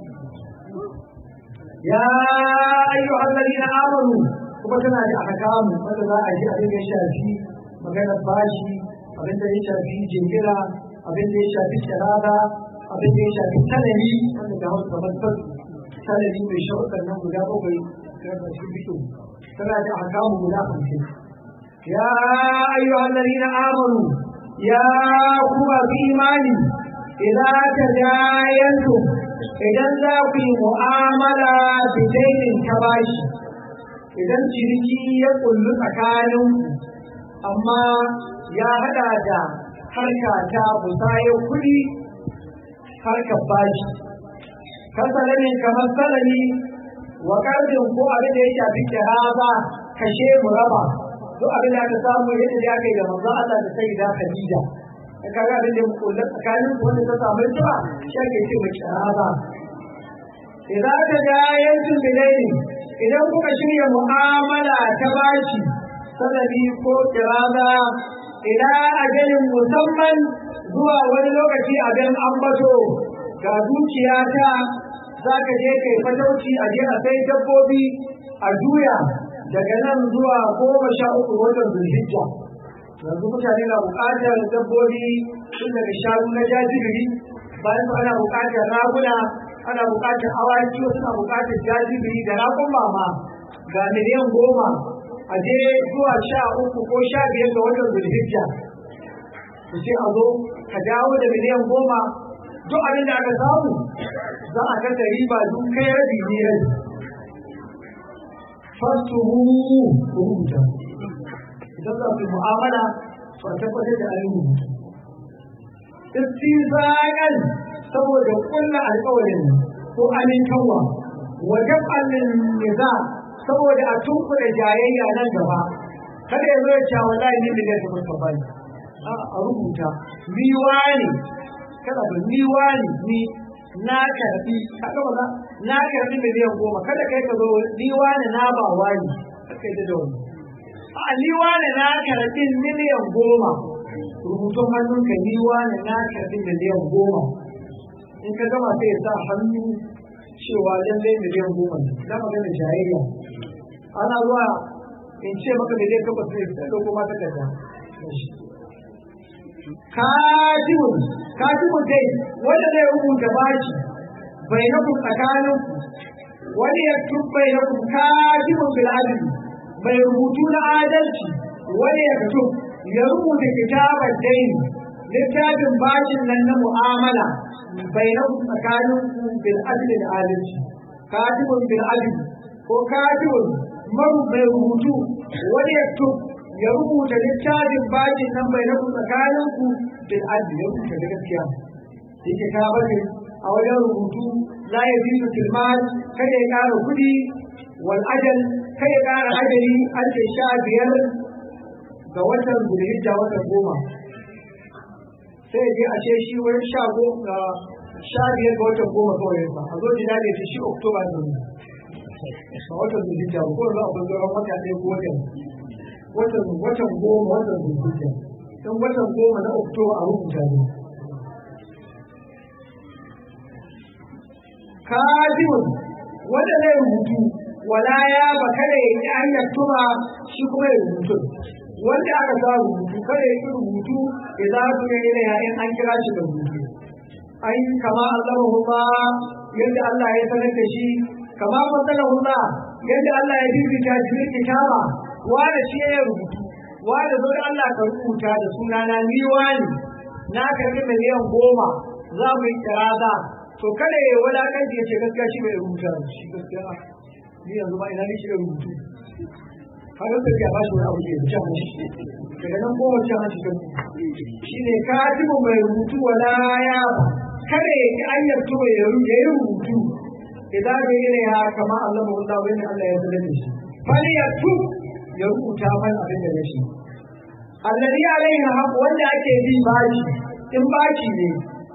ya ayyuhal ladina amanu kuma tana da ahkamu wanda za a ji abin da ya shafi maganar bashi abin da ya shafi jingira abin da ya shafi kirada abin da ya shafi talari wanda ga wasu kamar sassu talari mai shaukar nan guda bakwai da shi biyu tana da ahkamu guda hamsin ya ayyuhal ladina amanu ya kuma fi imani idan ta jayantu idan za ku yi mu'amala bidainin ta bashi idan ciniki ya kullu tsakanin amma ya hada da harka ta musayar kuɗi harkar bashi kasalamin kamar salami wa kardin ko abin da ya shafi kiraba kashe mu raba duk abin da aka samu yadda da aka yi da manzo Allah da sai da Khadija da kaga abin da mu kula tsakanin su wanda ta samu ita shi ake ce mai kiraba idan aka ga yankin bilaini idan kuka shirya mu'amala ta bashi sanadi ko kiraba ila ajalin musamman zuwa wani lokaci abin ambato ga dukiya ta za ka je kai fatauci a je a sai dabbobi a juya daga nan zuwa goma sha uku watan zulhijja yanzu mutane na buƙatar dabbobi tun daga shanu na jajibiri bayan ana buƙatar raguna ana buƙatar awaki wasu na buƙatar jajibiri da ragon mama ga miliyan goma a je zuwa sha uku ko sha biyar ga watan zulhijja ku ce a zo ka dawo da miliyan goma duk abin da aka samu za a kasa riba duk kai rabi ne rabi fastuhu ku rubuta idan za ku mu'amala to a tabbatar da ayin rubutu istizaqan saboda kullu alƙawarin ko amintawa wa jab'al niza saboda a tunkuɗe jayayya nan gaba kada ya zo ya ce wallahi ni miliyan ta fuska bani a rubuta ni wani kada ba ni wani ni na karbi kaga ba na karbi miliyan goma kada kai ka zo ni wani na ba wani kai da da wani a ni wani na karbi miliyan goma rubutun hannunka ni wani na karbi miliyan goma in ka gama sai ya sa hannu cewa lallai miliyan goma ne na magana jayayya ana zuwa in ce maka miliyan takwas ne sai da goma ta kaza katibun katibun dai wanda zai rubuta bashi bai na kun tsakanin wani ya bai na kun katibun bil adli mai rubutu na adalci wani ya fito ya rubuta kitabar dain littafin bashin nan na mu'amala bai na kun tsakanin bil adli da adalci katibun bil adli ko katibun maru mai rubutu wani ya ya rubuta littafin bakin nan bai na tsakanin ku bil adli ya rubuta da gaskiya yake ka bane a wajen rubutu la ya bi su tilmal kada ya kara kudi wal ajal kada ya kara ajali an ce sha biyar ga watan zulhijja watan goma sai je a ce shi wani sha goma sha biyar ga watan goma kawai ba a zo jina ne shi oktoba ne a watan zulhijja ko za a bar wata ɗaya ko watan watan watan goma watan zulhijja don watan goma na oktoba a rubuta ne kajibun wanda zai rubutu wala ya ba kada ya yi an yaktuma shi kuma ya rubutu wanda aka sa rubutu kada ya yi rubutu ya za su ne yana yayin an kira shi da rubutu ai kama Allah ba yadda Allah ya sanar da shi kama matsalar ba yadda Allah ya bibita cikin kitaba wanda shi ya rubutu wanda zo da Allah ka rubuta da sunana ni wani na karbi miliyan goma za mu yi kiraza to kada ya wulakanci ya ce gaskiya shi bai rubuta shi gaskiya ni yanzu ba ina ni shi da rubutu har da ya ba shi wani abu da ya ci mashi daga nan goma ci mashi kan shi ne katibu mai rubutu wala ya kada ya ki anyar tuba ya yi rubutu idan bai yi ya kama Allah mu Allah wani Allah ya zama da shi fali ya tu ya rubuta mana abin da ya shi alladhi alaihi haq wanda ake bi bashi in bashi ne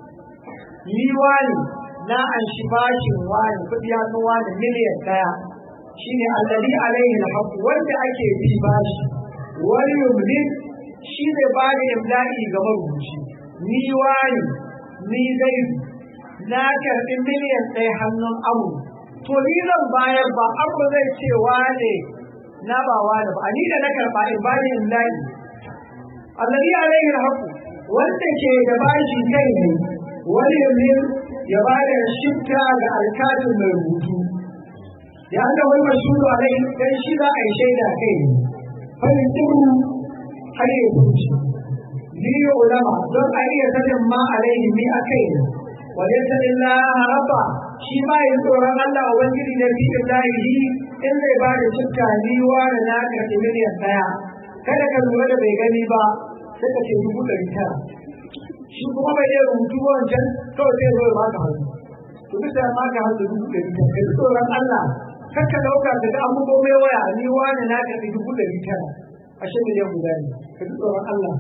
ni wani na an shi bashin wani kudi ya wani miliyan daya shine alladhi alaihi alhaq wanda ake bi bashi wani yumlin shi ne ba da imla'i ga marubuci ni wani ni zai na karɓi miliyan ɗaya hannun abu to ni zan bayar ba abu zai ce wane na ba wane ba ni da na karɓa in ba da imla'i alladhi alaihi alhaq wanda ke da bashi kai ne wani yumlin ya ba da shifta ga alkalin mai rubutu ya ga wani mashuru a rai dan shi za a yi shaida kai ne farin turu har ya kuci ni ulama don a iya sanin ma alaihi ni a kai ne wale sanin la rabba shi ma yin tsoron Allah a wani da fi ilahi in zai ba da shifta ni wani na karɓi miliyan ɗaya kada ka lura da bai gani ba sai ka ce dubu ɗari tara shi kuma bai iya rubutu wancan kawai sai zo ya baka hannu to bisa ya baka hannu dubu ɗari tara kai tsoron Allah kakka dauka daga an bugo mai waya ni wani na karɓi dubu ɗari tara ashe miliyan guda ne ka ji tsoron Allah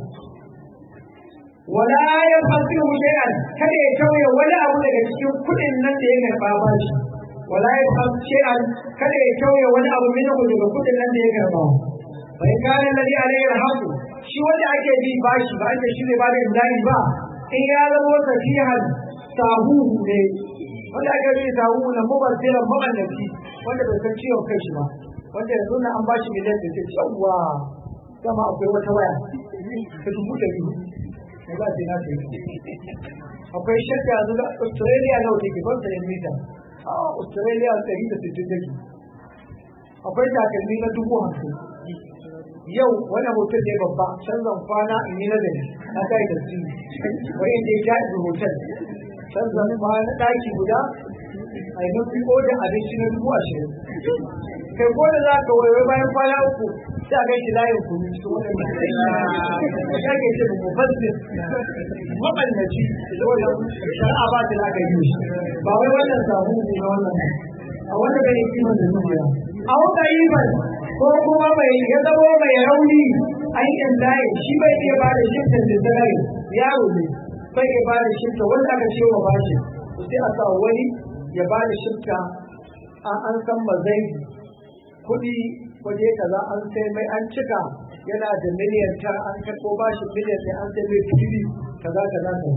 wala ya fasiru shay'an kada ya tauye wani abu daga cikin kuɗin nan da ya karɓa ba shi wala ya fasiru shay'an kada ya tauye wani abu min daga kuɗin nan da ya karɓa bai kana ladhi alayhi alhaqu shi wanda ake bi bashi ba ake shi ne ba da imdani ba in ya zama safihan sahu ne wanda ake bi sahu na mubazziran mu'annabi wanda bai san ciwon kai shi ba wanda yanzu na an bashi miliyan da ke yawwa dama akwai wata waya ta dubu da biyu ne ba ce na ce akwai shakka yanzu da australia nawa take ban sayan mita a australia ɗari da sittin take akwai takalmi na dubu hamsin yau wani hotel ne babba canzan kwana in yi nazari na kai da su wai inda ya jaɗi hotel canzan kwana ɗaki guda a yi mafi da abinci na dubu ashirin kai ko da za ka waiwai bayan kwana uku sai a gaishe layin kunu cikin waɗanda ya ke ce mu fasir maɓannaci da wannan shari'a ba ta aka yi shi ba wai wannan samu ne na wannan a wanda bai kiman da zuciya a wata yi ban ko kuma mai ya zama mai rauni aikin layi shi bai iya ba da shiftan da zagari yaro ne bai iya ba da shifta wanda aka ce wa bashi sai a sa wani ya ba da shifta an san mazai kuɗi waje kaza an sai mai an cika yana da miliyan ta an karɓo bashi miliyan sai an sai mai fili kaza kaza kaza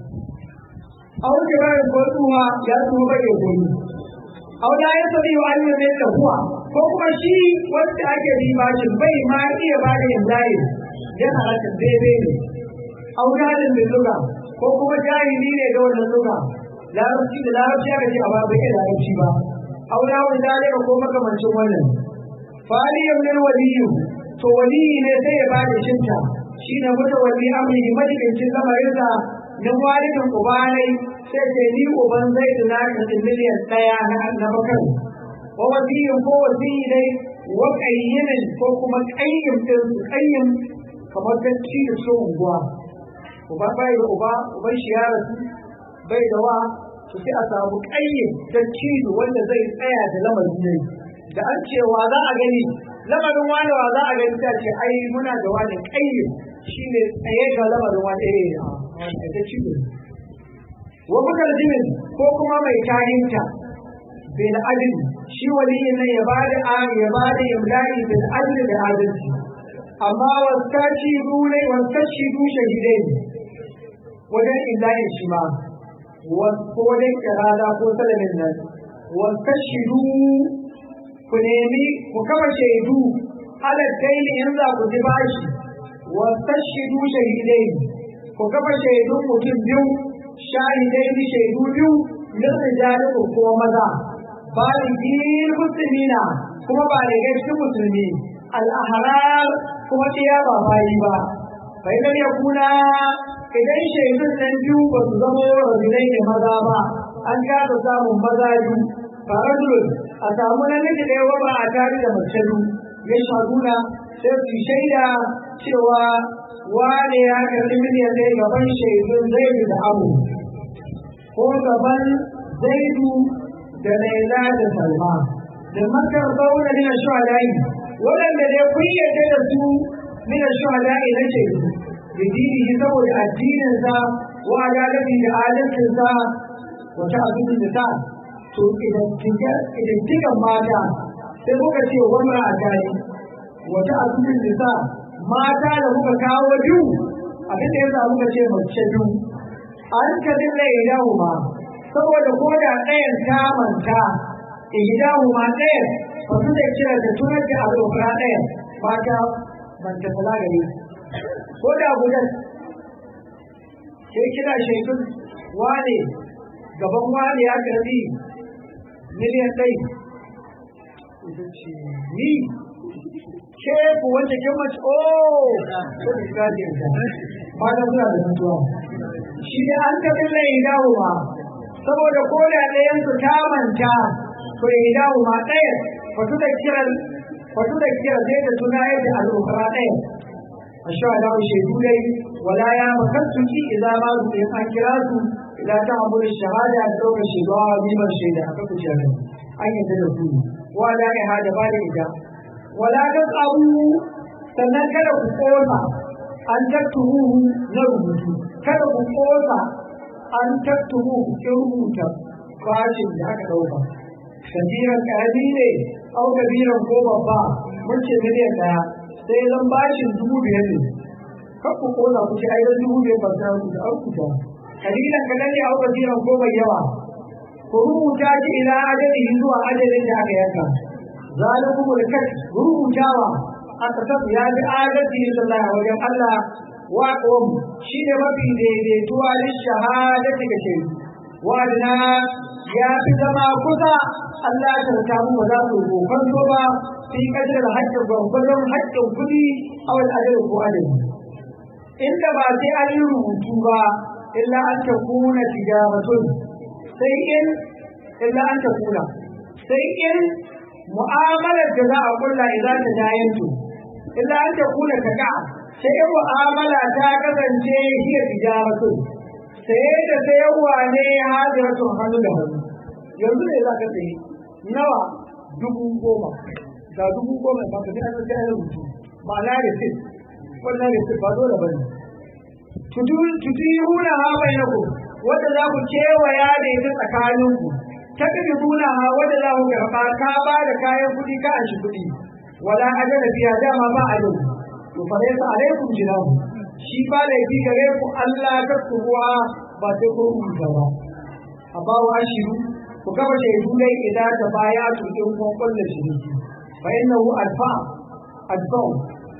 a wani bayan ko tsuwa ya tsuwa bai ya goyi a wani ya sabi wa an yi mai tsahuwa ko kuma shi wanda ake bi bashin bai ma iya ba da yin layi yana haka daidai ne a wani da luga ko kuma jahili ne da wannan luga larabci da larabci aka ce a ba bai larabci ba a wani wani dalika ko makamancin wannan faliyan min waliyu to waliyi ne sai ya ba da shinta shi ne mutu wali amri majalincin lamarinsa min walidin ubanai sai ce ni uban zai da na karɓi miliyan ɗaya na bakar wa wasiyin ko wasiyi dai wa ƙayyimin ko kuma ƙayyim ɗin su ƙayyim kamar dacci da su unguwa uba bai da uba uban shi ya rasu bai da wa to sai a samu ƙayyim dacci wanda zai tsaya da lamarin ne da an ce wa za a gani lamarin wani wa za a gani ta ce ai muna da wani ƙayyim shine tsaye ga lamarin wani eh dacci ne wa mutarjimin ko kuma mai tahinta bil adl shi waliyin nan ya bada a ya bada imla'i bil adl da adalci amma wasaci dole wasaci du shahidai wajen imla'i shi ma ko wajen kirada ko salamin nan wasaci du ku nemi ku kama shaidu alal daili in za ku ji bashi wasaci du shahidai ku kafa shaidun mutum biyu shahidai ni shaidu biyu min rijalikum kuma maza baligin muslimina kuma ba da gaske musulmi al-ahrar kuma tiya ba bayi ba bai da ya kuna idan shaidun nan biyu ba su zama rajulai ne maza ba an kasa samun maza biyu farajul a samu namiji ɗaya wa ba a tare da mace biyu ya shaguna sai su shaida cewa wane ya karɓi miliyan ɗaya gaban shaidun zai da abu ko gaban zaidu da laila da salma da makar zauna mina shuhada'i waɗanda dai kun yarda da su mina shuhada'i na shaidu da dinihi saboda addininsa wa adalci da adalcinsa wa ta'azzubin da ta to idan kikan mata sai muka ce wannan a tare wa ta'azzubin da ta mata da muka kawo biyu abin da yasa muka ce mace biyu an ka dinga idahu ma saboda ko da ɗayan ta manta idahu ma ɗayan ba su da kira da tunar da al'ukura ɗayan mata manta kula gare ko da gudan sai kira shaidun wane gaban wane ya karbi miliyan ɗai ni ke ku wanda ke mace o ko da kaje ba da suna da mutuwa shi da an ka bin lai dawo ma saboda ko da ɗayan su ta manta to ya dawo ma ɗaya wato da kiran wato da kiran zai da tuna yadda al'ukara ɗaya a sha da shaidu dai wala ya makassu ki idan ma su in an kira su idan ta abu da shahada da ɗaukar shaidu a biman shaida a kafa shahada an yadda da su wa da'iha da ba da ita wala tasabu sannan kada ku kosa an tattumuhu na rubutu kada ku kosa an tattumuhu kin rubuta bashin da aka dauka kabiran karami ne au kabiran ko babba mun ce miliyan daya sai zan bashin dubu biyar ne kan ku kosa ku ce ai dan dubu biyar ba ta rubuta an kuta kalilan kadan ne au kabiran ko mai yawa ku rubuta shi ila ajalihi zuwa ajalin da aka yanka zalikum alkat rubutawa aka tafi ya bi adalci sallah wajen Allah wa qom shi ne mafi daidaituwa lin shahadati ga shi wadana ya fi zama kusa Allah ya tarta mu ba za ku kokon ba fi kadar haƙƙin gwangwadon haƙƙin kuɗi a wani adalin ko adalin inda ba sai an yi rubutu ba illa an ta kuna tijaratun sai in illa an ta kuna sai in mu'amalar da za a kulla idan ta dayantu illa an ta kuna ta ka sai in mu'amala ta kasance hiya tijaratun sai da sayarwa ne hadiratun hannu da hannu yanzu ne za ka sayi nawa dubu goma ga dubu goma ba ka sai an sai an rubutu ma'ana receipt wannan receipt ba dole bane tudihuna ha bainakum wanda za ku kewaya da ita tsakaninku takdibuna ha wanda za ku karba ka ba da kayan kuɗi ka an shi kuɗi wala ajala biya dama ba ajal to fa laysa alaikum jinahu shi ba laifi gare ku Allah ta kuwa ba sai ko rubuta ba amma wa shiru ku gaba shaidu dai idan ta baya to in kun kulla shi fa innahu alfa adbau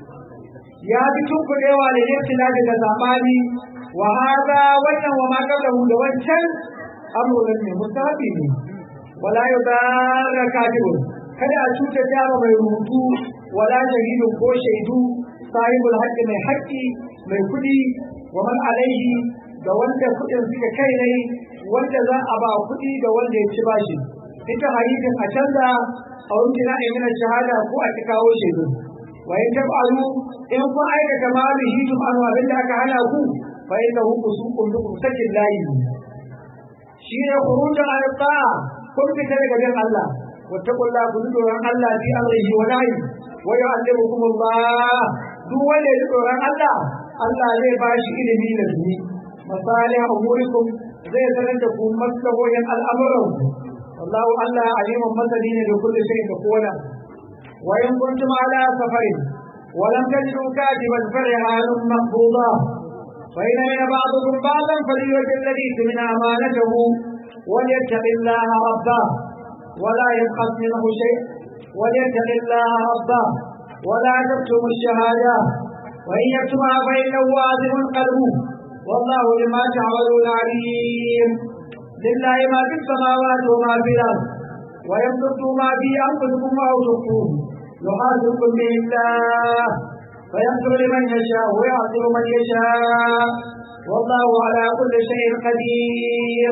ya fi tunkuɗewa da yaftila daga zamani wa hada wannan wa ma qablahu da wancan amuran ne musabi ne wala yudarra katibun kada a cuta jama mai rubutu wala shahidu ko shaidu sahibul haqqi mai haqqi mai kudi wa man alaihi da wanda kudin suka kai ne wanda za a ba kudi da wanda ya ci bashi ita hadisin a canza a wurin na imina shahada ko a ki kawo shaidu wa in tab'alu in kun aikata ma bi hitum an abin da aka hana ku fa innahu fusuqun bikum sakin layi shi ne khurujun an ta'a kun fita daga bin Allah wattaqullaha kun tsoron Allah fi amrihi wa nahyi wa yu'allimukum Allah duk wanda ya tsoron Allah Allah zai ba shi ilimi da duni masalih umurikum zai sanar da ku maslahohin al'amuran wallahu Allah alimun masani ne da kullu shay'in da kowa وإن كنتم على سفر ولم تجدوا كاتبا فرهان مقبوضا فإن من بعضكم بعضا فليؤدي الذي من أمانته وليتق الله ربه ولا يبخس منه شيء وليتق الله ربه ولا تكتم الشهادة وإن يكتمها فإنه واثم قلبه والله لما تعملون عليم لله ما في السماوات وما في الأرض ويبسطوا ما في أنفسكم أو تخفوه يحاسبكم به الله فيغفر لمن يشاء ويعذر من يشاء والله على كل شيء قدير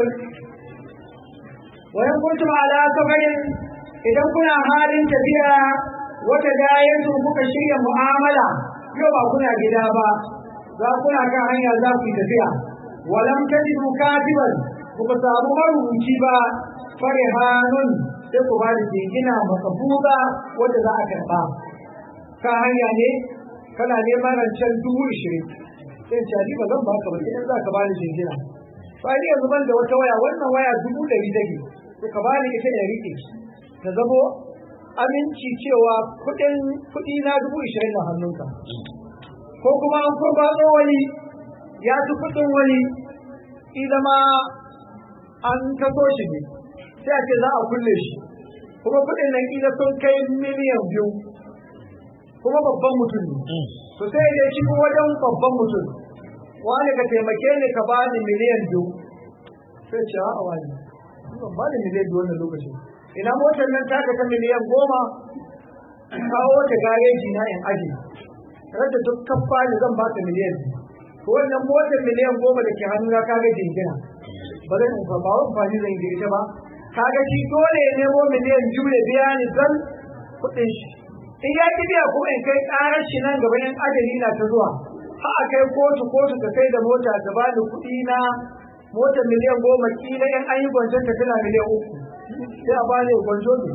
وإن كنتم على سفر إذا كنا حال تبيع وتداينتم بك شيء معاملة يوم كنا جدابا za kuna kan hanya za ku yi tafiya walam tajidu katiban ku samu marubuci ba farihanun sai ku ba da jingina makabuza wanda za a karɓa ka hanya ne kana neman rancen dubu ishirin sai ce ba zan baka ba idan za ka ba da jingina ba ni yanzu ban da wata waya wannan waya dubu ɗari take to ka ba ni ita da riƙe ta zamo aminci cewa kuɗin kuɗi na dubu ishirin na hannunka ko kuma an ko ba wani ya ci kuɗin wani ida ma an kaso shi ne sai a ce za a kulle shi kuma kuɗin nan kila sun kai miliyan biyu kuma babban mutum ne to sai ya ci wajen babban mutum wani ka taimake ni ka bani miliyan biyu sai ce a wani ban ba da miliyan biyu wannan lokacin ina motar nan ta ta miliyan goma kawo ta gareji na in aji rada duk kafa ne zan baka miliyan biyu to wannan motar miliyan goma da ke hannu na kaga jingina ba zan in ba amfani zan yi ita ba kaga shi dole ya nemo miliyan biyu da biya ni zan kuɗin shi in ya ki biya kuma in kai ƙarar shi nan gaba in ajali na ta zuwa ha a kai kotu kotu ka kai da mota ta ba da kuɗi na motar miliyan goma kila in an yi gwanjon ta tana miliyan uku sai a bani gwanjo ne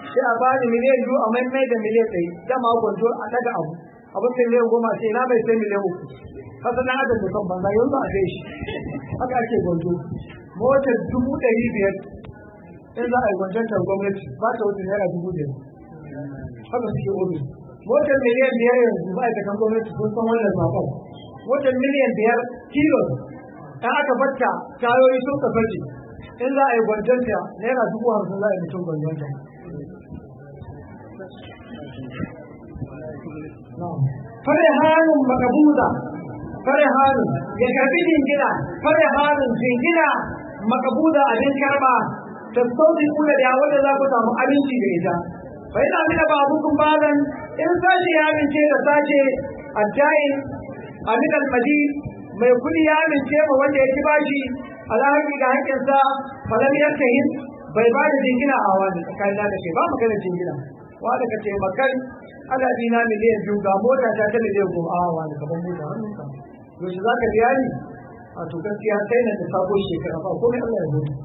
sai a bani miliyan biyu a maimai da miliyan ɗari dama gwanjo a daga abu abin miliyan goma sai na bai sai miliyan uku kasa na adam da kan banza yanzu a sai shi haka ake gwanjo motar dubu ɗari biyar in za a yi gwanjantar gwamnati ba ta wuce naira dubu biyar haka suke obi motar miliyan biyar yanzu ma'aikatan gwamnati sun san wannan zaɓen motar miliyan biyar kilo in aka batta tayoyi sun ka fashe in za a yi gwanjanta naira dubu hamsin za a yi mutum gwanjanta fare hannun makabuza fare hannun ya karbi jingina fare hannun jingina makabuza abin karba ta sauti kula da wanda za ku samu abinci da ita fa ina mina ba hukun balan in sashi ya amince da sace addain amin almadi mai kudi ya amince ma wanda ya ci bashi alhaki ga haƙƙinsa falam yantahin bai ba da jingina a wani tsakanin da ke ba magana jingina wanda ka ce makan ana dina miliyan biyu ga mota ta ta miliyan goma a wani gaban mota hannun ka yaushe za ka biya ni a to gaskiya sai na da sabo shekara ba komai Allah ya mutu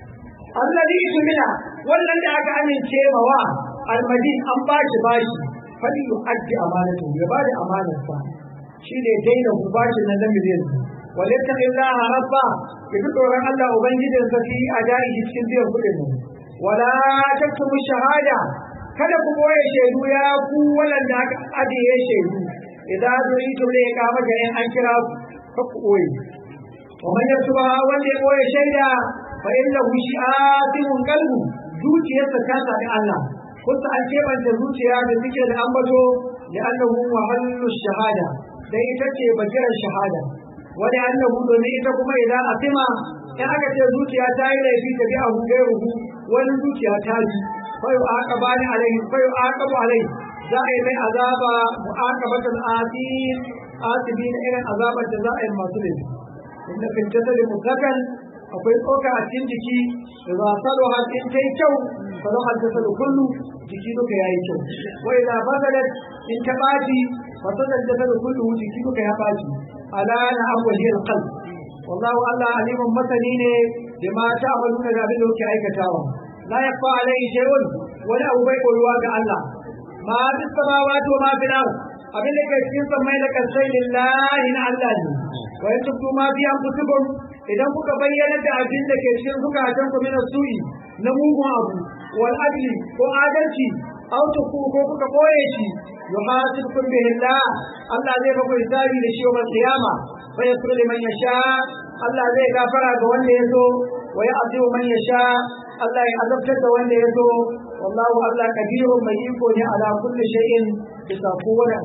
allazi tumina wannan da aka amince ma wa almadi an ba shi bashi fali yu'addi amanatu ya ba da amanarsa shine daina ku bashi na na miliyan walaita illaha rabba ki bi tsoron Allah ubangijin sa fi adai cikin biyan kuɗin nan wala taktumu shahada kada ku boye shaidu ya ku walanda aka ajiye shaidu idan zuri to ne ka maka in an kira ku ku boye wa man yasuba wanda ya boye shaida fa innahu shi'atun qalbu zuciyarsa ta sadi Allah kusa an kebanta zuciya da suke da ambato da annahu mahallu shahada dai ita ce bakiran shahada wani annahu domin ita kuma idan asima in aka ce zuciya ta yi laifi ta bi abu gairuhu wani zuciya ta ji fayu aqabani alaihi fayu aqabu alaihi za a yi mai azaba mu'aqabatul asim asibin irin azabar da za a yi masu laifi inda fil jasadi mutakan akwai tsoka a cikin jiki da za a salo har in ta yi kyau salo har ta salo kullu jiki duka ya yi kyau wai da fasadat in ta ɓaci fasadat da salo kullu jiki duka ya ɓaci ala na awwali alqalb wallahu Allah alimun masani ne da ma ta amaluna da abin da kuke aikatawa la yakfa alaihi shay'un wani abu bai koyuwa ga Allah ma fi samawati wa ma fi al abin da ke cikin samai da kasai lillahi na Allah ne wa yatubtu ma fi anfusikum idan kuka bayyana da abin da ke cikin zukatan ku min su'i na mugun abu wal adli ko adalci aw tuku ko kuka koye shi yuhasibukum bihi Allah Allah zai ba ku hisabi da shi wa qiyama fa yasru liman yasha Allah zai gafara ga wanda ya so wa ya'zibu man yasha Allah ya azabtar da wanda ya so wallahu Allah kadirun mai iko ne ala kulli shay'in bisa kowane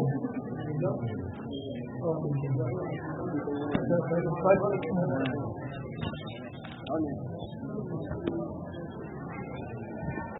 abu